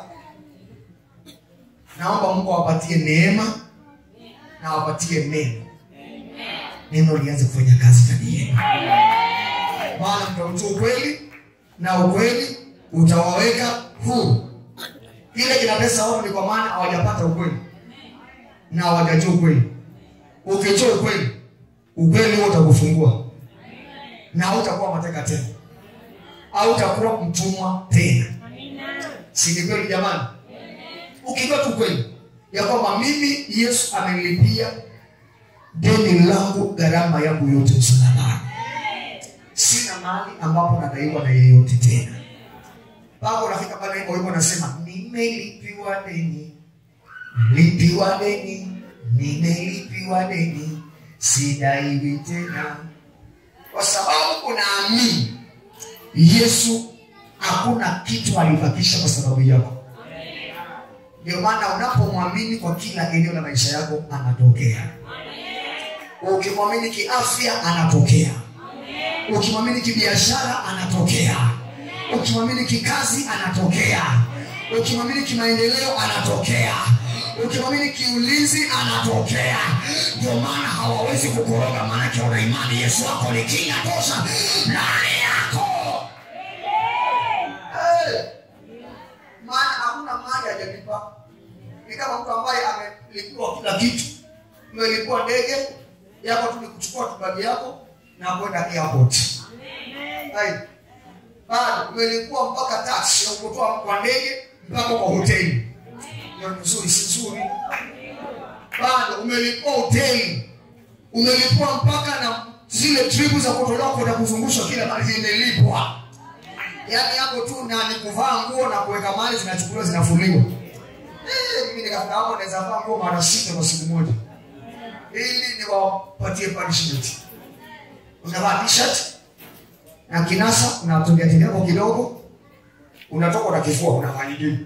naomba mungu awapatie neema na awapatie neno neno lianze kufanya kazi ndani yenu maana mtautua ukweli na ukweli utawaweka huru kile kinatesa watu ni kwa maana hawajapata ukweli na hawajajua ukweli ukijua ukweli ukweli huo utakufungua na hautakuwa mateka tena hautakuwa mtumwa tena si ni kweli jamani ukijua tu kweli ya kwamba mimi yesu amenilipia deni langu gharama yangu yote msalabani sina mali ambapo nadaiwa na yeyote tena mpaka unafika pale hivyo hivyo nasema nimelipiwa deni lipiwa deni nimelipiwa deni sidaiwi tena kwa sababu unaamini yesu hakuna kitu alibakisha kwa sababu yako ndio maana unapomwamini kwa kila eneo la maisha yako anatokea ukimwamini kiafya anatokea ukimwamini kibiashara anatokea ukimwamini kikazi anatokea ukimwamini kimaendeleo anatokea ukimwamini kiulizi anatokea ndio maana hawawezi kukoroga maanake una imani yesu wako ni kinga tosha ndani yako Eh, maana hakuna mali hajalipa ni kama mtu ambaye amelipiwa kila kitu umelipua ndege yako tu ni kuchukua tu bagi yako na kwenda airport Hai. bado umelipua mpaka taxi ya kutoa kwa ndege mpaka kwa hoteli hiyo ni nzuri si nzuri bado umelipua hoteli umelipua mpaka na zile tripu za kutolewa kwenda kuzungushwa kila mali zimelipwa yaani hapo tu na ni kuvaa nguo na kuweka mali zinachukuliwa zinafuliwa Eh, mimi nikafika hapo naweza vaa nguo mara sita kwa siku moja ili niwapatie punishment unavaa t-shirt na kinasa unatungia tini yako kidogo unatoka na kifua unavaa nyingine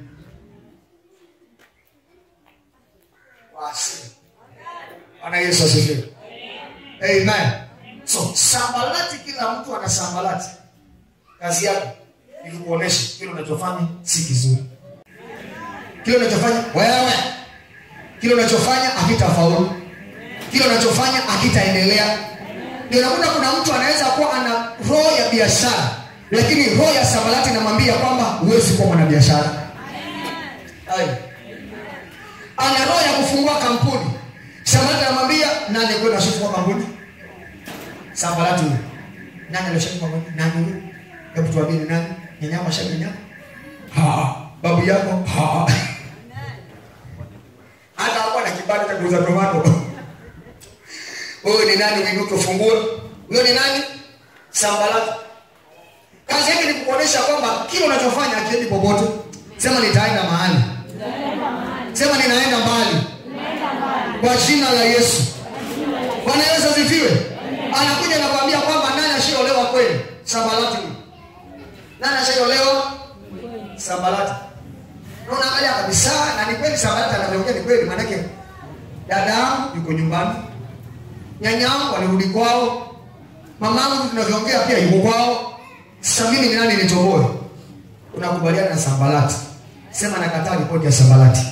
Wasi. Bwana Yesu asifiwe. Amen. So sambalati, kila mtu ana sambalati. Kazi yako ni kukuonesha kile unachofanya si kizuri, kile unachofanya wewe, kile unachofanya hakitafaulu, kile unachofanya hakitaendelea. Ndio nakuta kuna mtu anaweza kuwa ana roho ya biashara, lakini roho ya sambalati inamwambia kwamba huwezi kuwa mwanabiashara. Hai. Ana roho ya kufungua kampuni, sambalati anamwambia nani kwenda ashafungua kampuni? Sambalati huyo nani alishafungua kampuni? Nani huyo? Hebu tuambie ni nani? Nyanya mashabi nyanya? Ha, babu yako? Ha. Hata hapo na kibanda cha kuuza tomato. Wewe ni nani uinuke ufungue? Huyo ni nani? Sambalati. Kazi yake ni kukuonesha kwamba kile unachofanya hakiendi popote. Sema nitaenda mahali. Sema ninaenda mbali. Kwa jina la Yesu. Bwana Yesu asifiwe. Anakuja na kuambia kwamba nani ashaolewa kweli? Sambalati huyu. Nani ashaolewa? Sambalati. Na unaangalia kabisa na ni kweli Sambalati anavyoongea ni kweli maanake dada yangu yuko nyumbani. Nyanya yangu alirudi kwao. Mama yangu tunavyoongea pia yuko kwao. Sasa mimi ni nani nitoboe? Unakubaliana na Sambalati. Sema nakataa ripoti ya Sambalati.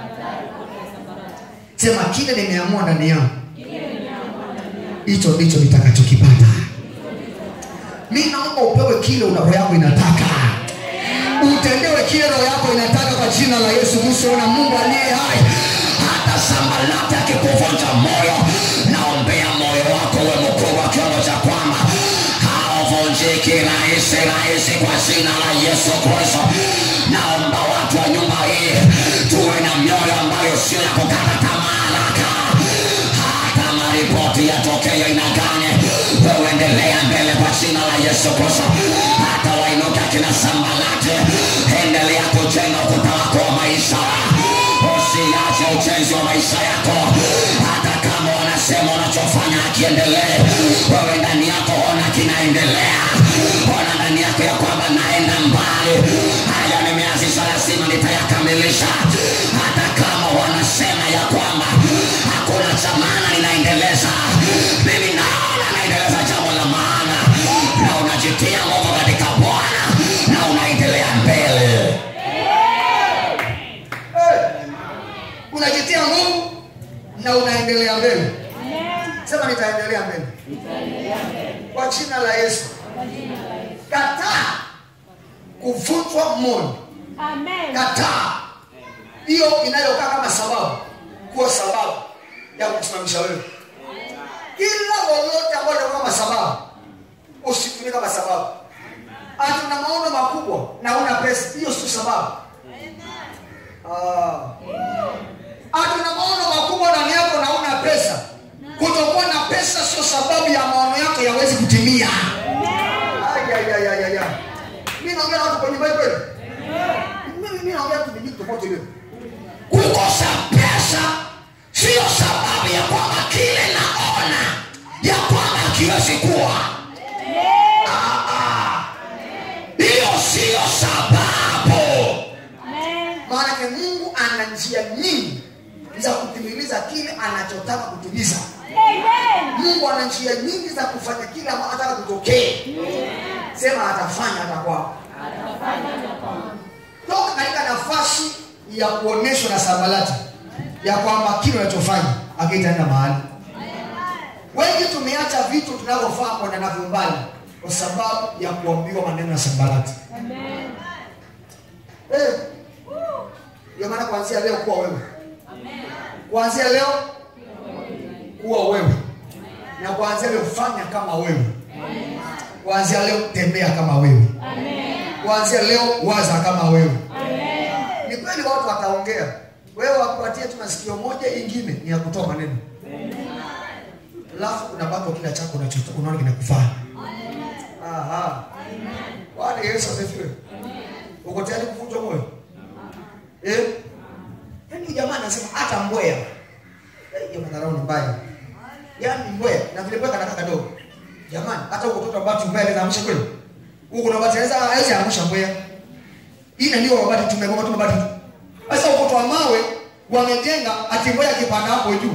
Sema kile nimeamua ndani yangu. Hicho ndicho nitakachokipata. Mimi naomba upewe kile una roho yako inataka, utendewe kile roho yako inataka kwa jina la Yesu Kristo na Mungu aliye hai. hata sambalati akikuvunja moyo naombea moyo wako we mkubwa kiwango cha kwamba hauvunjiki rahisi rahisi kwa jina la yesu kristo naomba watu wa nyumba hii tuwe na mioyo ambayo sio ya kukata tamaa haraka hata maripoti yatokee aina gani wewe endelea mbele kwa jina la yesu kristo hata wainuka kina sambalati endelea kujenga ukuta wako wa maisha usiache ujenzi wa maisha yako hata kama wanasema unachofanya akiendelee wewe ndani yako ona kinaendelea ona ndani yako ya kwamba naenda mbali haya nimeanzisha lazima nitayakamilisha hata kama wanasema ya kwamba hakuna cha maana ninaendeleza mimi naona naendeleza jambo la maana na unajitia nguvu katika bwana na unaendelea mbele Unajitia nguvu na unaendelea mbele. Sema nitaendelea mbele. Kwa jina la Yesu. Kataa kuvunjwa moyo. Amen. Kataa hiyo inayokaa kama sababu kuwa sababu ya kusimamisha wewe. Kila lolote ambalo linakuwa kama sababu usitumie kama sababu. Ati una maono makubwa na una pesa, hiyo sio sababu. Ah. Ati una maono makubwa ndani yako na una pesa. Kutokuwa na pesa sio sababu ya maono yako yawezi kutimia. Ay, ay, ay, ay, ay, ay. Mimi naongea na watu kwenye Bible. Mimi mimi naongea tu ni tofauti leo. kukosa pesa siyo sababu ya kwamba kile naona ya kwamba kiwezi kuwa Ah, ah. hiyo siyo sababu Amen. Maana Mungu ana njia nyingi za kutimiliza kile anachotaka kutimiza. Amen. Mungu ana njia nyingi za kufanya kile ambacho anataka kutokee. Sema atafanya atakuwa. Toka katika nafasi ya kuoneshwa na Sambalati. ya kwamba kile unachofanya akitaenda mahali wengi tumeacha vitu tunavyofaa kwenda navyo mbali kwa sababu ya kuambiwa maneno ya sambarati Amen. Eh. ndio maana kuanzia leo kuwa wewe kuanzia leo kuwa wewe na kuanzia leo fanya kama wewe kuanzia leo tembea kama wewe kuanzia leo waza kama wewe ni kweli watu wataongea wewe wakupatie tu masikio moja ingine ni ya kutoa maneno alafu unabaki kila chako unacho- unaona kinakufaa Aha. bwana yesu asifiwe uko tayari kuvunjwa moyo eh? yaani huyu jamaa anasema hata mbwea Eh, hiyo madharau ni mbaya yaani mbwea na vile mbwea kanaka kadogo jamani hata huko mtoto ambao mbwea anaweza amsha kweli huko na bati anaweza hawezi amsha mbwea hii na ndio mabati tumegoma tu mabati tu sasa ukoto wa mawe wamejenga ati mbwea akipanda hapo juu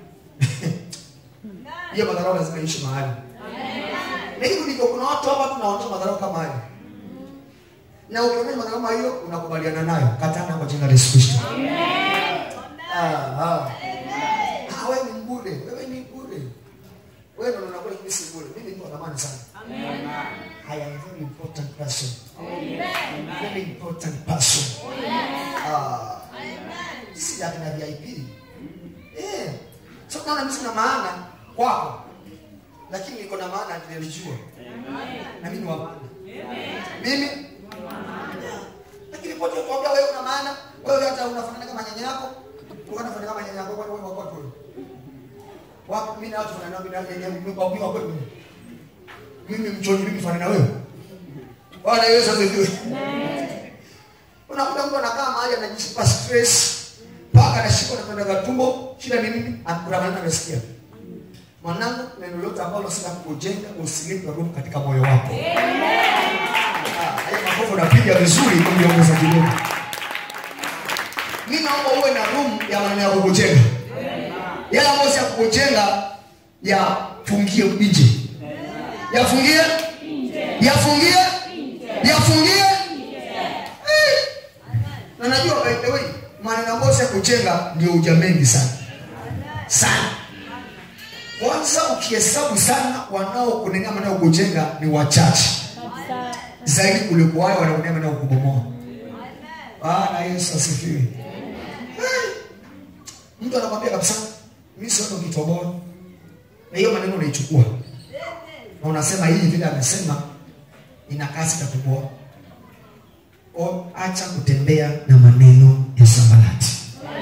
hiyo madharau lazima iishi mahali na hivyo ndivyo kuna watu hapa tunaonyesha madharau kama hayo na ukionyesha madharau kama hiyo unakubaliana nayo katana kwa jina la Yesu Kristo Ah, ah. Ah, wewe ni mbure wewe ni mbure wewe ndio unakula mimi si mbure mimi ni wa thamani sana I am a very important person very important person ah si ya kina VIP eh sio kama mimi sina maana kwako lakini niko na maana nilijua na mimi ni wa maana mimi lakini pote kuambia wewe una maana wewe hata unafanana kama nyanya yako unafanana kama nyanya yako wewe wako tu wapo mimi na watu fanana mimi na nyanya mimi kwa mimi wako mimi mimi mchoni mimi fanana wewe Bwana Yesu asifiwe unakuta mtu anakaa mahali anajisipa stress mpaka anashikwa na kwenda tumbo shida ni nini akura maneno amesikia mwanangu neno lote ambalo sina kujenga usilipe roho katika moyo wako Ah, hayo makofi unapiga vizuri ili ongeza kidogo mimi naomba uwe na room ya maneno ya kukujenga yale ambayo si ya kukujenga yafungie nje yafungie yafungie yafungie Eh. na najua by the way maneno ambayo si ya kujenga ndio uja mengi sana sana kwanza ukihesabu sana wanaokunenea maneno ya kujenga ni wachache Kabisa. zaidi kuliko wale wanaonea maneno ya kubomoa bwana yesu asifiwe Eh. mtu anakwambia kabisa mi siona ukitoboa na hiyo maneno unaichukua na unasema hii vile amesema ina kasi ya kuboa O, acha kutembea na maneno ya sambalati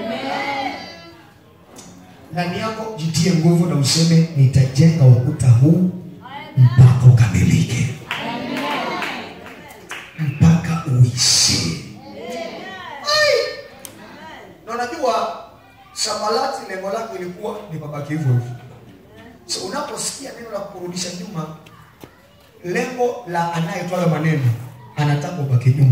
ndani yako jitie nguvu na useme nitajenga ukuta huu mpaka ukamilike mpaka uishi Ai! na unajua sambalati lengo lake ilikuwa ni babaki hivyo hivyo so unaposikia neno la kurudisha nyuma lengo la anayetoa hayo maneno anataka ubaki nyuma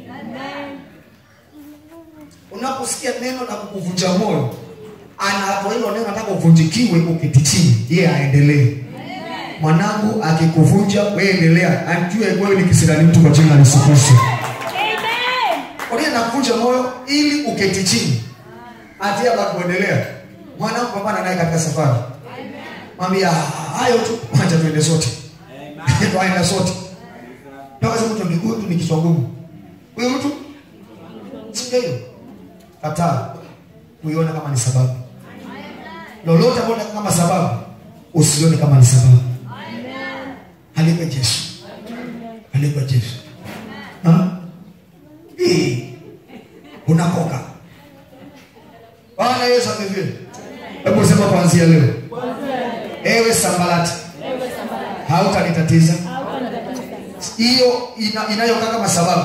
unaposikia neno la kukuvunja moyo anatoa hilo neno anataka uvunjikiwe ukiti chini yeye aendelee mwanangu akikuvunja wewe endelea ajue wewe ni kisirani mtu kwa jina la Yesu Kristo Amen. kwa nini nakuvunja moyo ili uketi chini atia baki kuendelea mwanangu pambana naye katika safari mwambia hayo tu acha tuende sote tuaenda sote mpaka sasa mtu miguu tu ni kichwa ngumu huyo mtu sio kataa kuiona kama ni sababu lolote ambalo unataka kama sababu usione kama ni sababu alipe Yesu alipe Yesu Ha? Hii, unakoka Bwana Yesu asifiwe hebu sema kuanzia leo ewe sambalati hautanitatiza hiyo ina, inayokaa kama sababu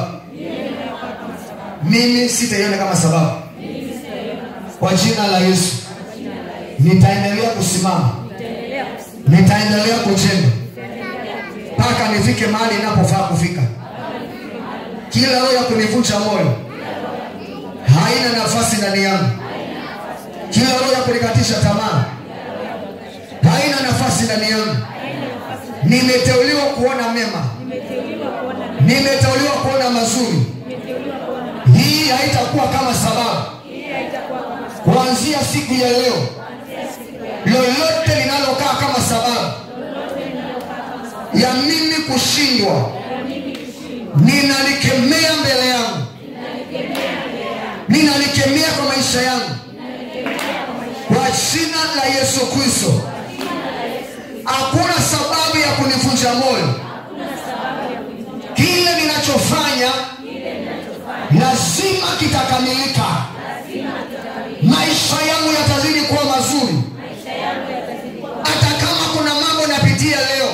mimi sitaiona kama sababu kwa jina la yesu nitaendelea kusimama nitaendelea kujenga mpaka nifike mahali inapofaa kufika kila roho ya kunivunja moyo haina nafasi ndani yangu kila roho ya kunikatisha tamaa haina nafasi ndani yangu nimeteuliwa kuona mema nimeteuliwa kuona mazuri hii haitakuwa kama sababu kuanzia siku ya leo lolote linalokaa kama sababu ya mimi kushindwa ninalikemea mbele yangu ninalikemea kwa maisha yangu kwa jina la yesu kristo hakuna sababu ya kunivunja moyo kile ninachofanya lazima kitakamilika maisha yangu yatazidi kuwa mazuri hata kama kuna mambo napitia leo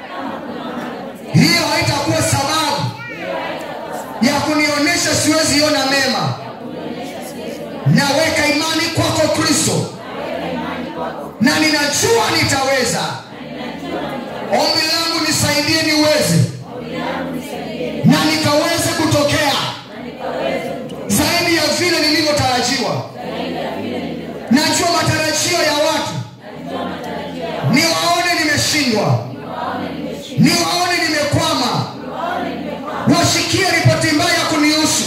hiyo haitakuwa sababu ya kunionyesha siwezi ona mema naweka imani kwako kristo na ninajua nitaweza ombi langu nisaidie niweze na nikaweze kutokea zaidi ya vile nilivyotarajiwa najua matarajio ya watu niwaone nimeshindwa niwaone nimekwama wasikie ripoti mbaya kunihusu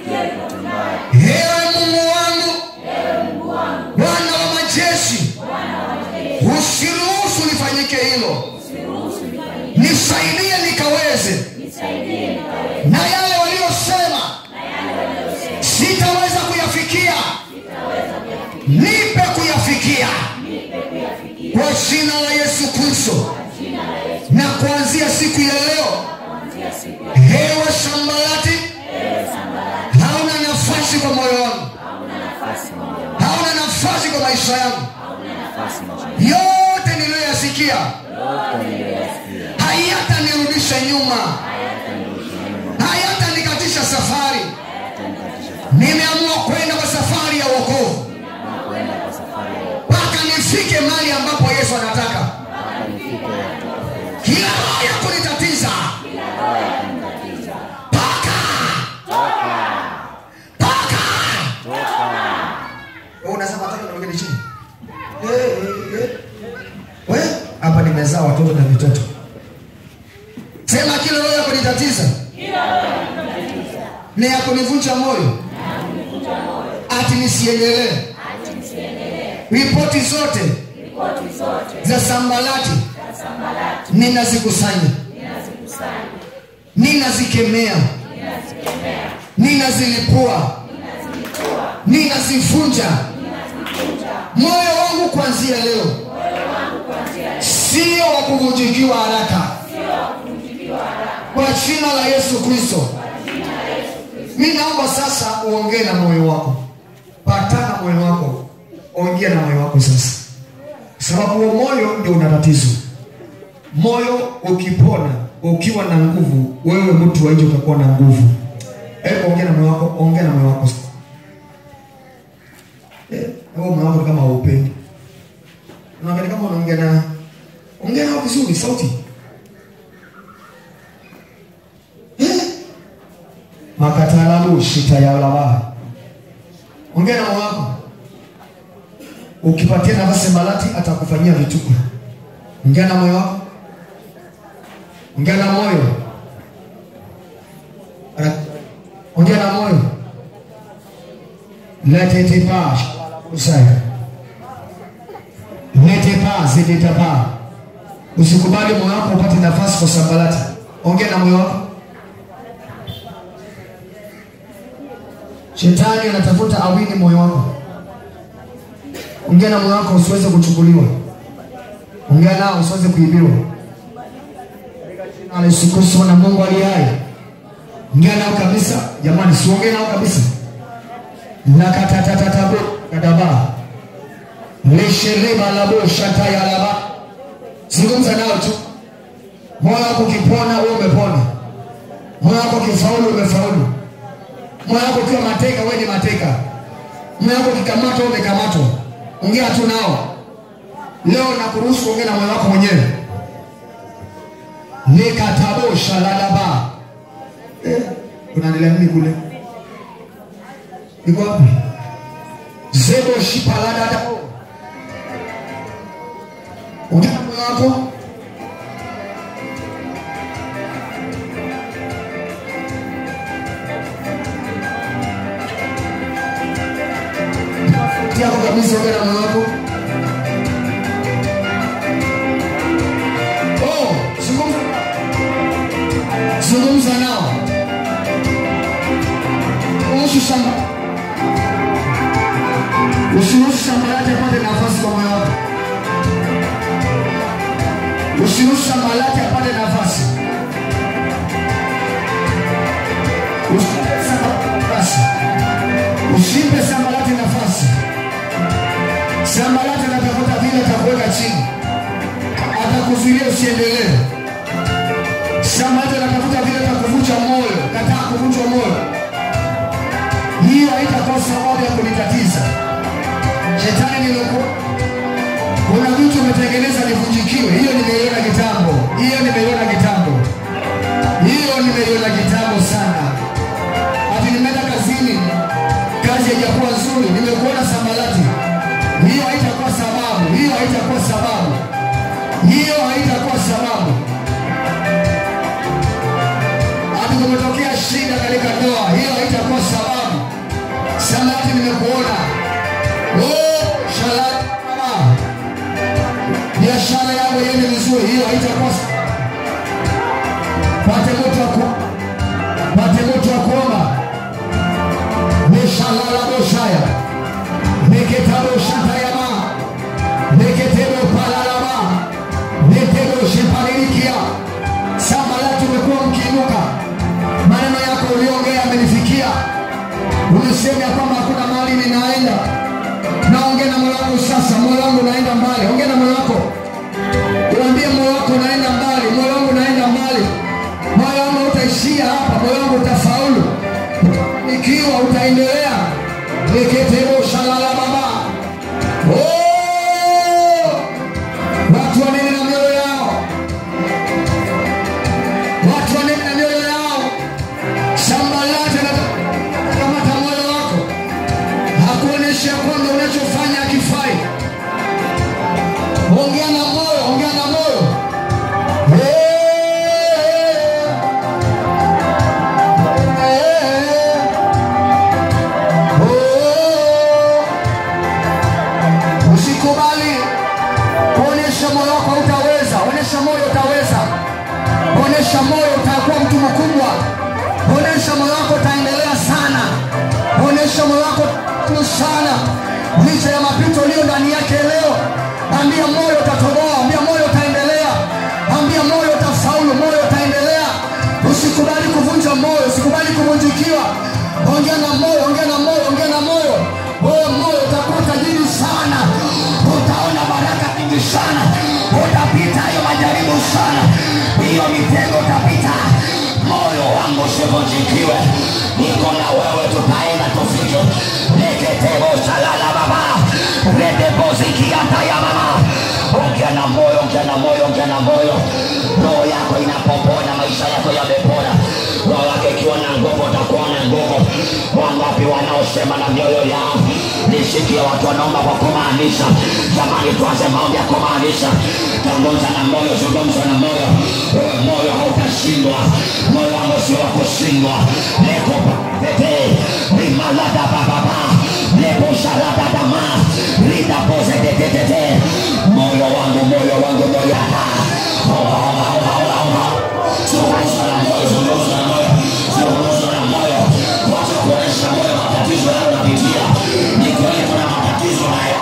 ewe mungu wangu bwana wa majeshi usiruhusu lifanyike hilo nisaidie nikaweze na yale waliosema sitaweza kuyafikia nipe kuyafikia kwa jina la yesu kristo na kuanzia siku ya leo hewe sambalati hauna nafasi kwa moyo wangu hauna nafasi kwa maisha yangu yote niliyoyasikia hayatanirudisha nyuma hayatanikatisha safari nimeamua kwenda kwa safari ya wokovu mpaka nifike mahali ambapo yesu anataka kila roho ya kunitatiza toka toka Wewe unasema toka na wengine chini Eh, eh, eh. We, hapa nimezaa watoto na vitoto sema kila roho ya kunitatiza ni ya kunivunja moyo ati nisiendelee ripoti zote za sambalati ninazikusanya ninazikemea ninazilipua ninazivunja moyo wangu kuanzia leo sio wa kuvunjikiwa haraka kwa jina la yesu kristo mi naomba sasa uongee na moyo wako patana moyo wako ongea na moyo wako sasa sababu huo moyo ndio una tatizo moyo ukipona ukiwa na nguvu wewe mtu wa nje utakuwa na nguvu hebu ongea na moyo wako ongea na moyo wako Eh, huo moyo wako ni kama haupendi unaangalia kama unaongea na ongea nao vizuri sauti Eh, makatalabu shitayalaba ongea na moyo wako ukipatia nafasi malati atakufanyia vituko ongea na moyo wako ongea na moyo Ana- ongea na moyo lete pas usaya lete pas zileta pa usikubali moyo wako upate nafasi kwa sambalati ongea na moyo wako shetani anatafuta awini moyo wako ongea na moyo wako usiweze kuchukuliwa ongea nao usiweze kuibiwa na Yesu Kristo na Mungu aliye hai ongea nao kabisa jamani siongee nao kabisa nakatatatatabu kadaba leshereba labo shataya laba zungumza nao tu moyo wako ukipona wewe umepona moyo wako ukifaulu umefaulu moyo wako ukiwa mateka wewe ni mateka moyo wako ukikamatwa wewe umekamatwa ongea tu nao leo nakuruhusu kuongea na moyo wako mwenyewe nikatabosha ladaba eh, unaendelea nini kule iko wapi zebo shipaladada ongea na moyo wako ya kabisa, ongea na moyo wako. Oh, zungumza zungumza nao kuhusu shamba. Usiruhusu shamba lake apate nafasi kwa moyo wako. Usiruhusu shamba lake apate nafasi. Usimpe shamba nafasi. Usimpe shamba lake nafasi. Shamba lake anatafuta vile atakuweka chini, atakuzuilia usiendelee. Shamba lake anatafuta vile atakuvunja moyo. Kataa kuvunjwa moyo, hiyo haitakuwa sababu ya kunitatiza. Shetani nilikuwa kuna vitu umetengeneza nivunjikiwe, hiyo nimeiona kitambo, hiyo nimeiona kitambo, hiyo nimeiona kitambo sana. Ati nimeenda kazini, kazi haijakuwa nzuri, nimekuona sambalati, hiyo haitakuwa sababu, hiyo haitakuwa sababu, hiyo haitakuwa sababu. Ati kumetokea shida katika ndoa, hiyo haitakuwa sababu. Sambalati, nimekuona oh, shalati baba biashara yako iende vizuri, hiyo haitakuwa pate moto wa ku- pate moto wa kuomba meshalala boshaya neketabo shatayama neketebo palalama netebo shepalilikia sambala tumekuwa mkiinuka maneno yako uliongea amenifikia ulisema ya kwamba hakuna mahali ninaenda naongea na moyo wangu sasa moyo wangu unaenda mbali ongea na moyo wako uambie moyo wako unaenda mbali moyo wangu unaenda mbali moyo wangu utaishia hapa moyo wangu utafaulu ikiwa utaendelea eketebo shalala baba Oh! watu wanene na mioyo yao watu wanene na mioyo yao shamba lake nakamata moyo wako hakuonyesha kwamba unachofanya hakifai. Ongea na moyo, ongea na moyo. Eh, eh, oh. Usikubali kuonyesha moyo wako utaweza, onyesha moyo utaweza, onyesha moyo utakuwa mtu mkubwa, onyesha moyo wako utaendelea sana, onyesha moyo wako tu sana, licha ya mapito ulio ndani yake leo. Ambia moyo utatoboa, ambia moyo utaendelea, ambia moyo utafaulu, moyo utaendelea. Usikubali kuvunja moyo, usikubali kuvunjikiwa. Ongea na moyo, ongea na moyo, ongea na moyo. Wewe moyo utakuwa tajiri sana, utaona baraka nyingi sana, utapita hiyo majaribu sana, hiyo mitego utapita. Moyo wangu usivunjikiwe, niko na wewe, tutaenda tufike. Neketebo salala baba, redebozikiata ya mama. Ongea na moyo, ongea na moyo, ongea na moyo. Roho yako inapopona, maisha yako yamepona. Roho yako ikiwa na nguvu, utakuwa na nguvu. Wangapi wanaosema na mioyo yao? Nisikie watu wanaomba kwa kumaanisha. Jamani, tuanze maombi ya kumaanisha. Zungumza na moyo, zungumza na moyo. Wewe moyo hautashindwa, moyo wangu sio wa kushindwa. Leko pete rimalada bababa leko shalada dama rida pose tetetete moyo wangu, moyo wangu, moyo Omba, omba, omba, omba, omba. Zungumza na moyo, zungumza na moyo, zungumza na moyo. Wacha kuonyesha moyo matatizo yanayopitia. Ni kweli kuna matatizo haya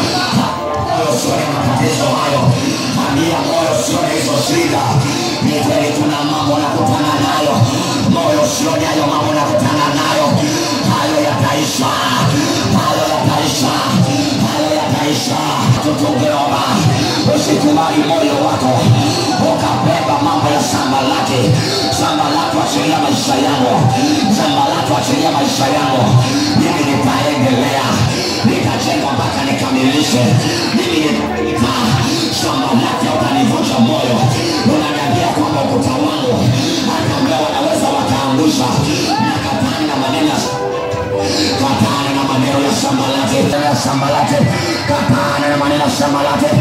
moyo usione matatizo hayo, ambia moyo usione hizo shida. Ni kweli kuna mambo nakutana nayo, moyo usione hayo mambo nakutana nayo, hayo yataisha, hayo yataisha, hayo yataisha. Tutungeomba usikubali moyo wako ukabeba mambo ya shamba lake, shamba lako achilia maisha yangu, shamba lako achilia maisha yangu, mimi nitaendelea nitajenga mpaka nikamilishe. Mimi nita shamba lake utanivunja moyo, unaniambia kwamba ukuta wangu hata ambao wanaweza wakaangusha na katani na maneno katana na maneno ya shamba lake ya shamba lake katana na maneno ya shamba lake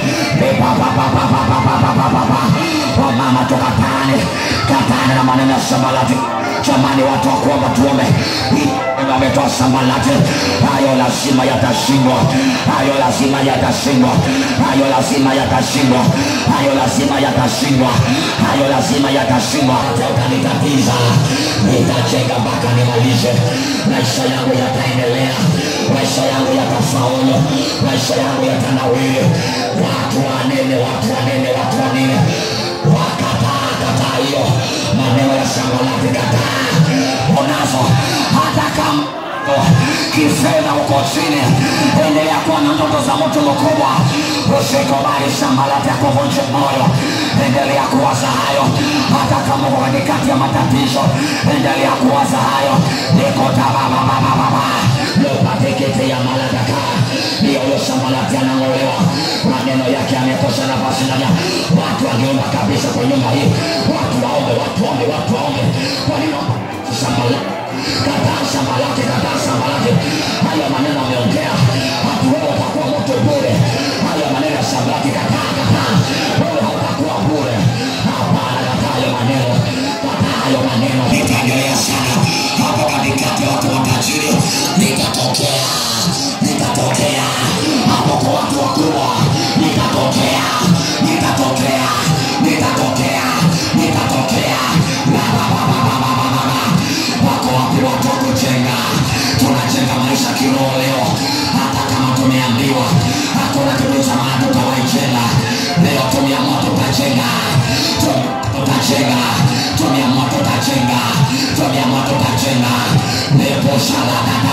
wamama tukatane katana na maneno ya shamba lake jamani watu wa kuomba tuombe ametoa sambalati hayo lazima yatashindwa hayo lazima yatashindwa hayo lazima yatashindwa hayo lazima yatashindwa hayo lazima yatashindwa hata ukanitatiza nitajenga mpaka nimalize maisha yangu yataendelea maisha yangu yatafaulu maisha yangu yatanawiri watu wanene watu wanene watu wanene wakataa kataa hiyo maneno ya sambalati kataa unazo hata kama kifedha uko chini endelea kuwa na ndoto za mtu mkubwa usikubali sambalati ya kuvunja moyo endelea kuwaza hayo hata kama uko katikati ya matatizo endelea kuwaza hayo nikotabababababa lopatikiti ya maladaka hiyo huyo sambalati anang'olewa maneno yake yamekosa nafasi ndani ya watu wangeomba kabisa kwa nyumba hii watu waombe watu waombe watu waombe kwa nini sambalati kataa shamba lake, kataa shamba lake. Hayo maneno ameongea, watu wewe watakuwa moto bure. Hayo maneno ya shamba lake, kataa, kataa, wewe hautakuwa bure. Hapana, kataa hayo maneno, kataa hayo maneno. Nitaendelea sana hapo katikati ya watu matajiri, nitatokea, nitatokea hapo kwa watu wakubwa, nitatokea, nitatokea, nitatokea, nitatokea. La, la, la, la, la, la, la, la. Wako wapi watu wa kujenga? Tunajenga maisha kiroho leo, hata kama tumeambiwa hakuna kitu cha maana tutawaijenga leo. Tumeamua tutajenga, Tu- tutajenga, tumeamua tutajenga, tumeamua tutajenga. Nepo shaladada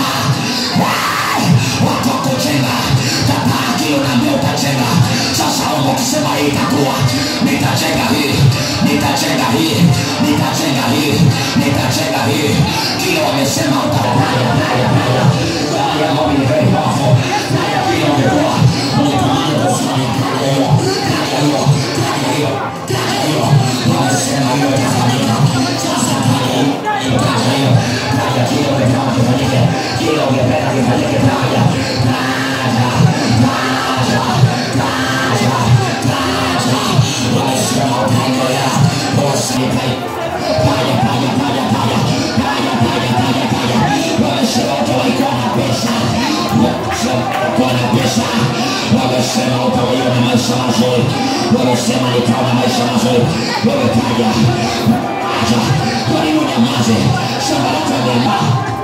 watu wa kujenga, kataa kile unaambia utajenga. Sasa omba ukisema hii itakuwa, nitajenga hii, nitajenga hii, nitajenga hii, nitajenga hii. Kile wamesema utafanya, haya, haya, haya, mambo ni very powerful. Haya, kile wamekuwa, unatamani kufanya, haya hiyo, haya hiyo, haya hiyo, haya hiyo. Wamesema hiyo itafanyika. Sasa haya hiyo, haya hiyo, haya kile wamesema kifanyike, kile ungependa kifanyike, haya, haya, haya, haya, haya. Wamesema utaendelea, usikai. Haya, haya, haya, haya, haya, haya, haya, haya. Wamesema utawaikuwa na pesa, wamesema utakuwa na pesa, wamesema utawaiwa na maisha mazuri, wamesema nitawa na maisha mazuri. Wewe kaja, acha, kwa nini unyamaze? Shamba lako limelimwa.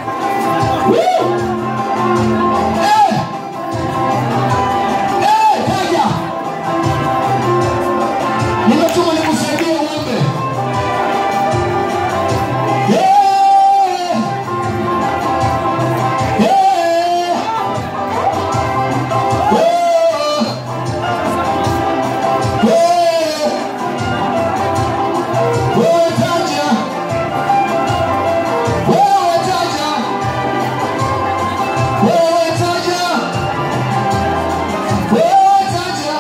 Woo! Eh! Eh, kaja! Nimetuma nikusaidie uombe. Yeah! Yeah! Yeah! Yeah! Wewe taja. Wewe taja. Wewe taja. Wewe taja.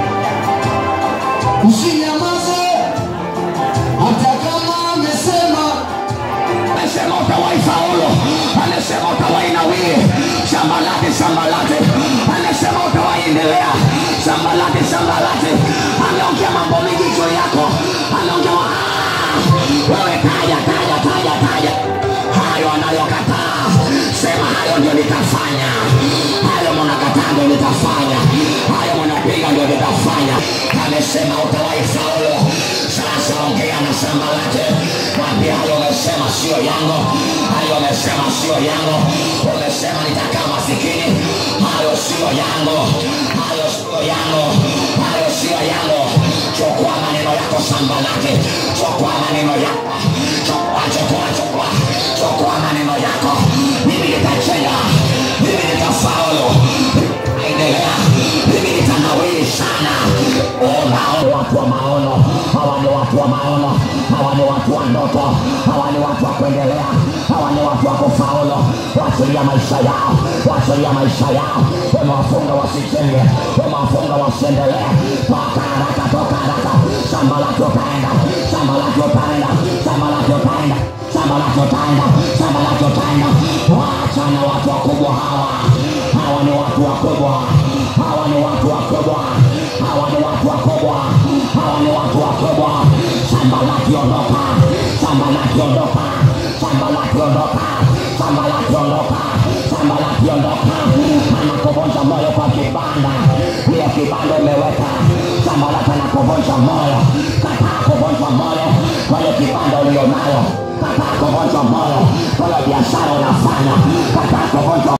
Usinyamaze hata kama amesema amesema utawahi faulu, amesema utawahi nawiri, shamba lake shamba lake, amesema utawahi endelea, shamba lake shamba lake, ameongea mambo mengi juu yako, ameongea "Ah, wewe taja taja taja taja hayo anayokataa, sema hayo ndio nitafanya, hayo mnakataa ndio nitafanya, hayo mnapinga ndio nitafanya. Amesema utawahi faulu, sasa ongea na shamba lake, mwambie hayo umesema sio yangu, hayo umesema sio yangu, umesema nitakaa masikini, hayo sio yangu, hayo sio yangu, hayo sio yangu. Chukua maneno yako shamba lake, chukua maneno yako, chukua chukua chukua chukua maneno yako, mimi nitajenga, mimi nitafaulu, endelea, mimi nitanawiri sana. Oh, maono, watu wa maono, hawa ni watu wa maono, hawa ni watu wa ndoto, hawa ni watu wa kuendelea, hawa ni watu wa kufaulu, waachilia maisha yao, waachilia maisha yao, wamewafunga wasijenge, wamewafunga wasiendelee. Toka haraka, toka haraka, shamba lake utaenda, shamba lake utaenda, shamba lake utaenda, shamba lake utaenda, shamba lake utaenda. Wachana watu wakubwa hawa, hawa ni watu wakubwa, hawa ni watu wakubwa, hawa ni watu wakubwa, hawa ni watu wakubwa. Shamba lake ondoka, shamba lake ondoka, shamba lake ondoka, sambalati ondoka sambalati ondoka anakuvunja moyo kwa kibanda hiyo kibanda umeweka sambalati anakuvunja moyo kataa kuvunjwa moyo kwa hiyo kibanda ulionayo kataa kuvunjwa moyo kwa hiyo biashara unafanya kataa kuvunjwa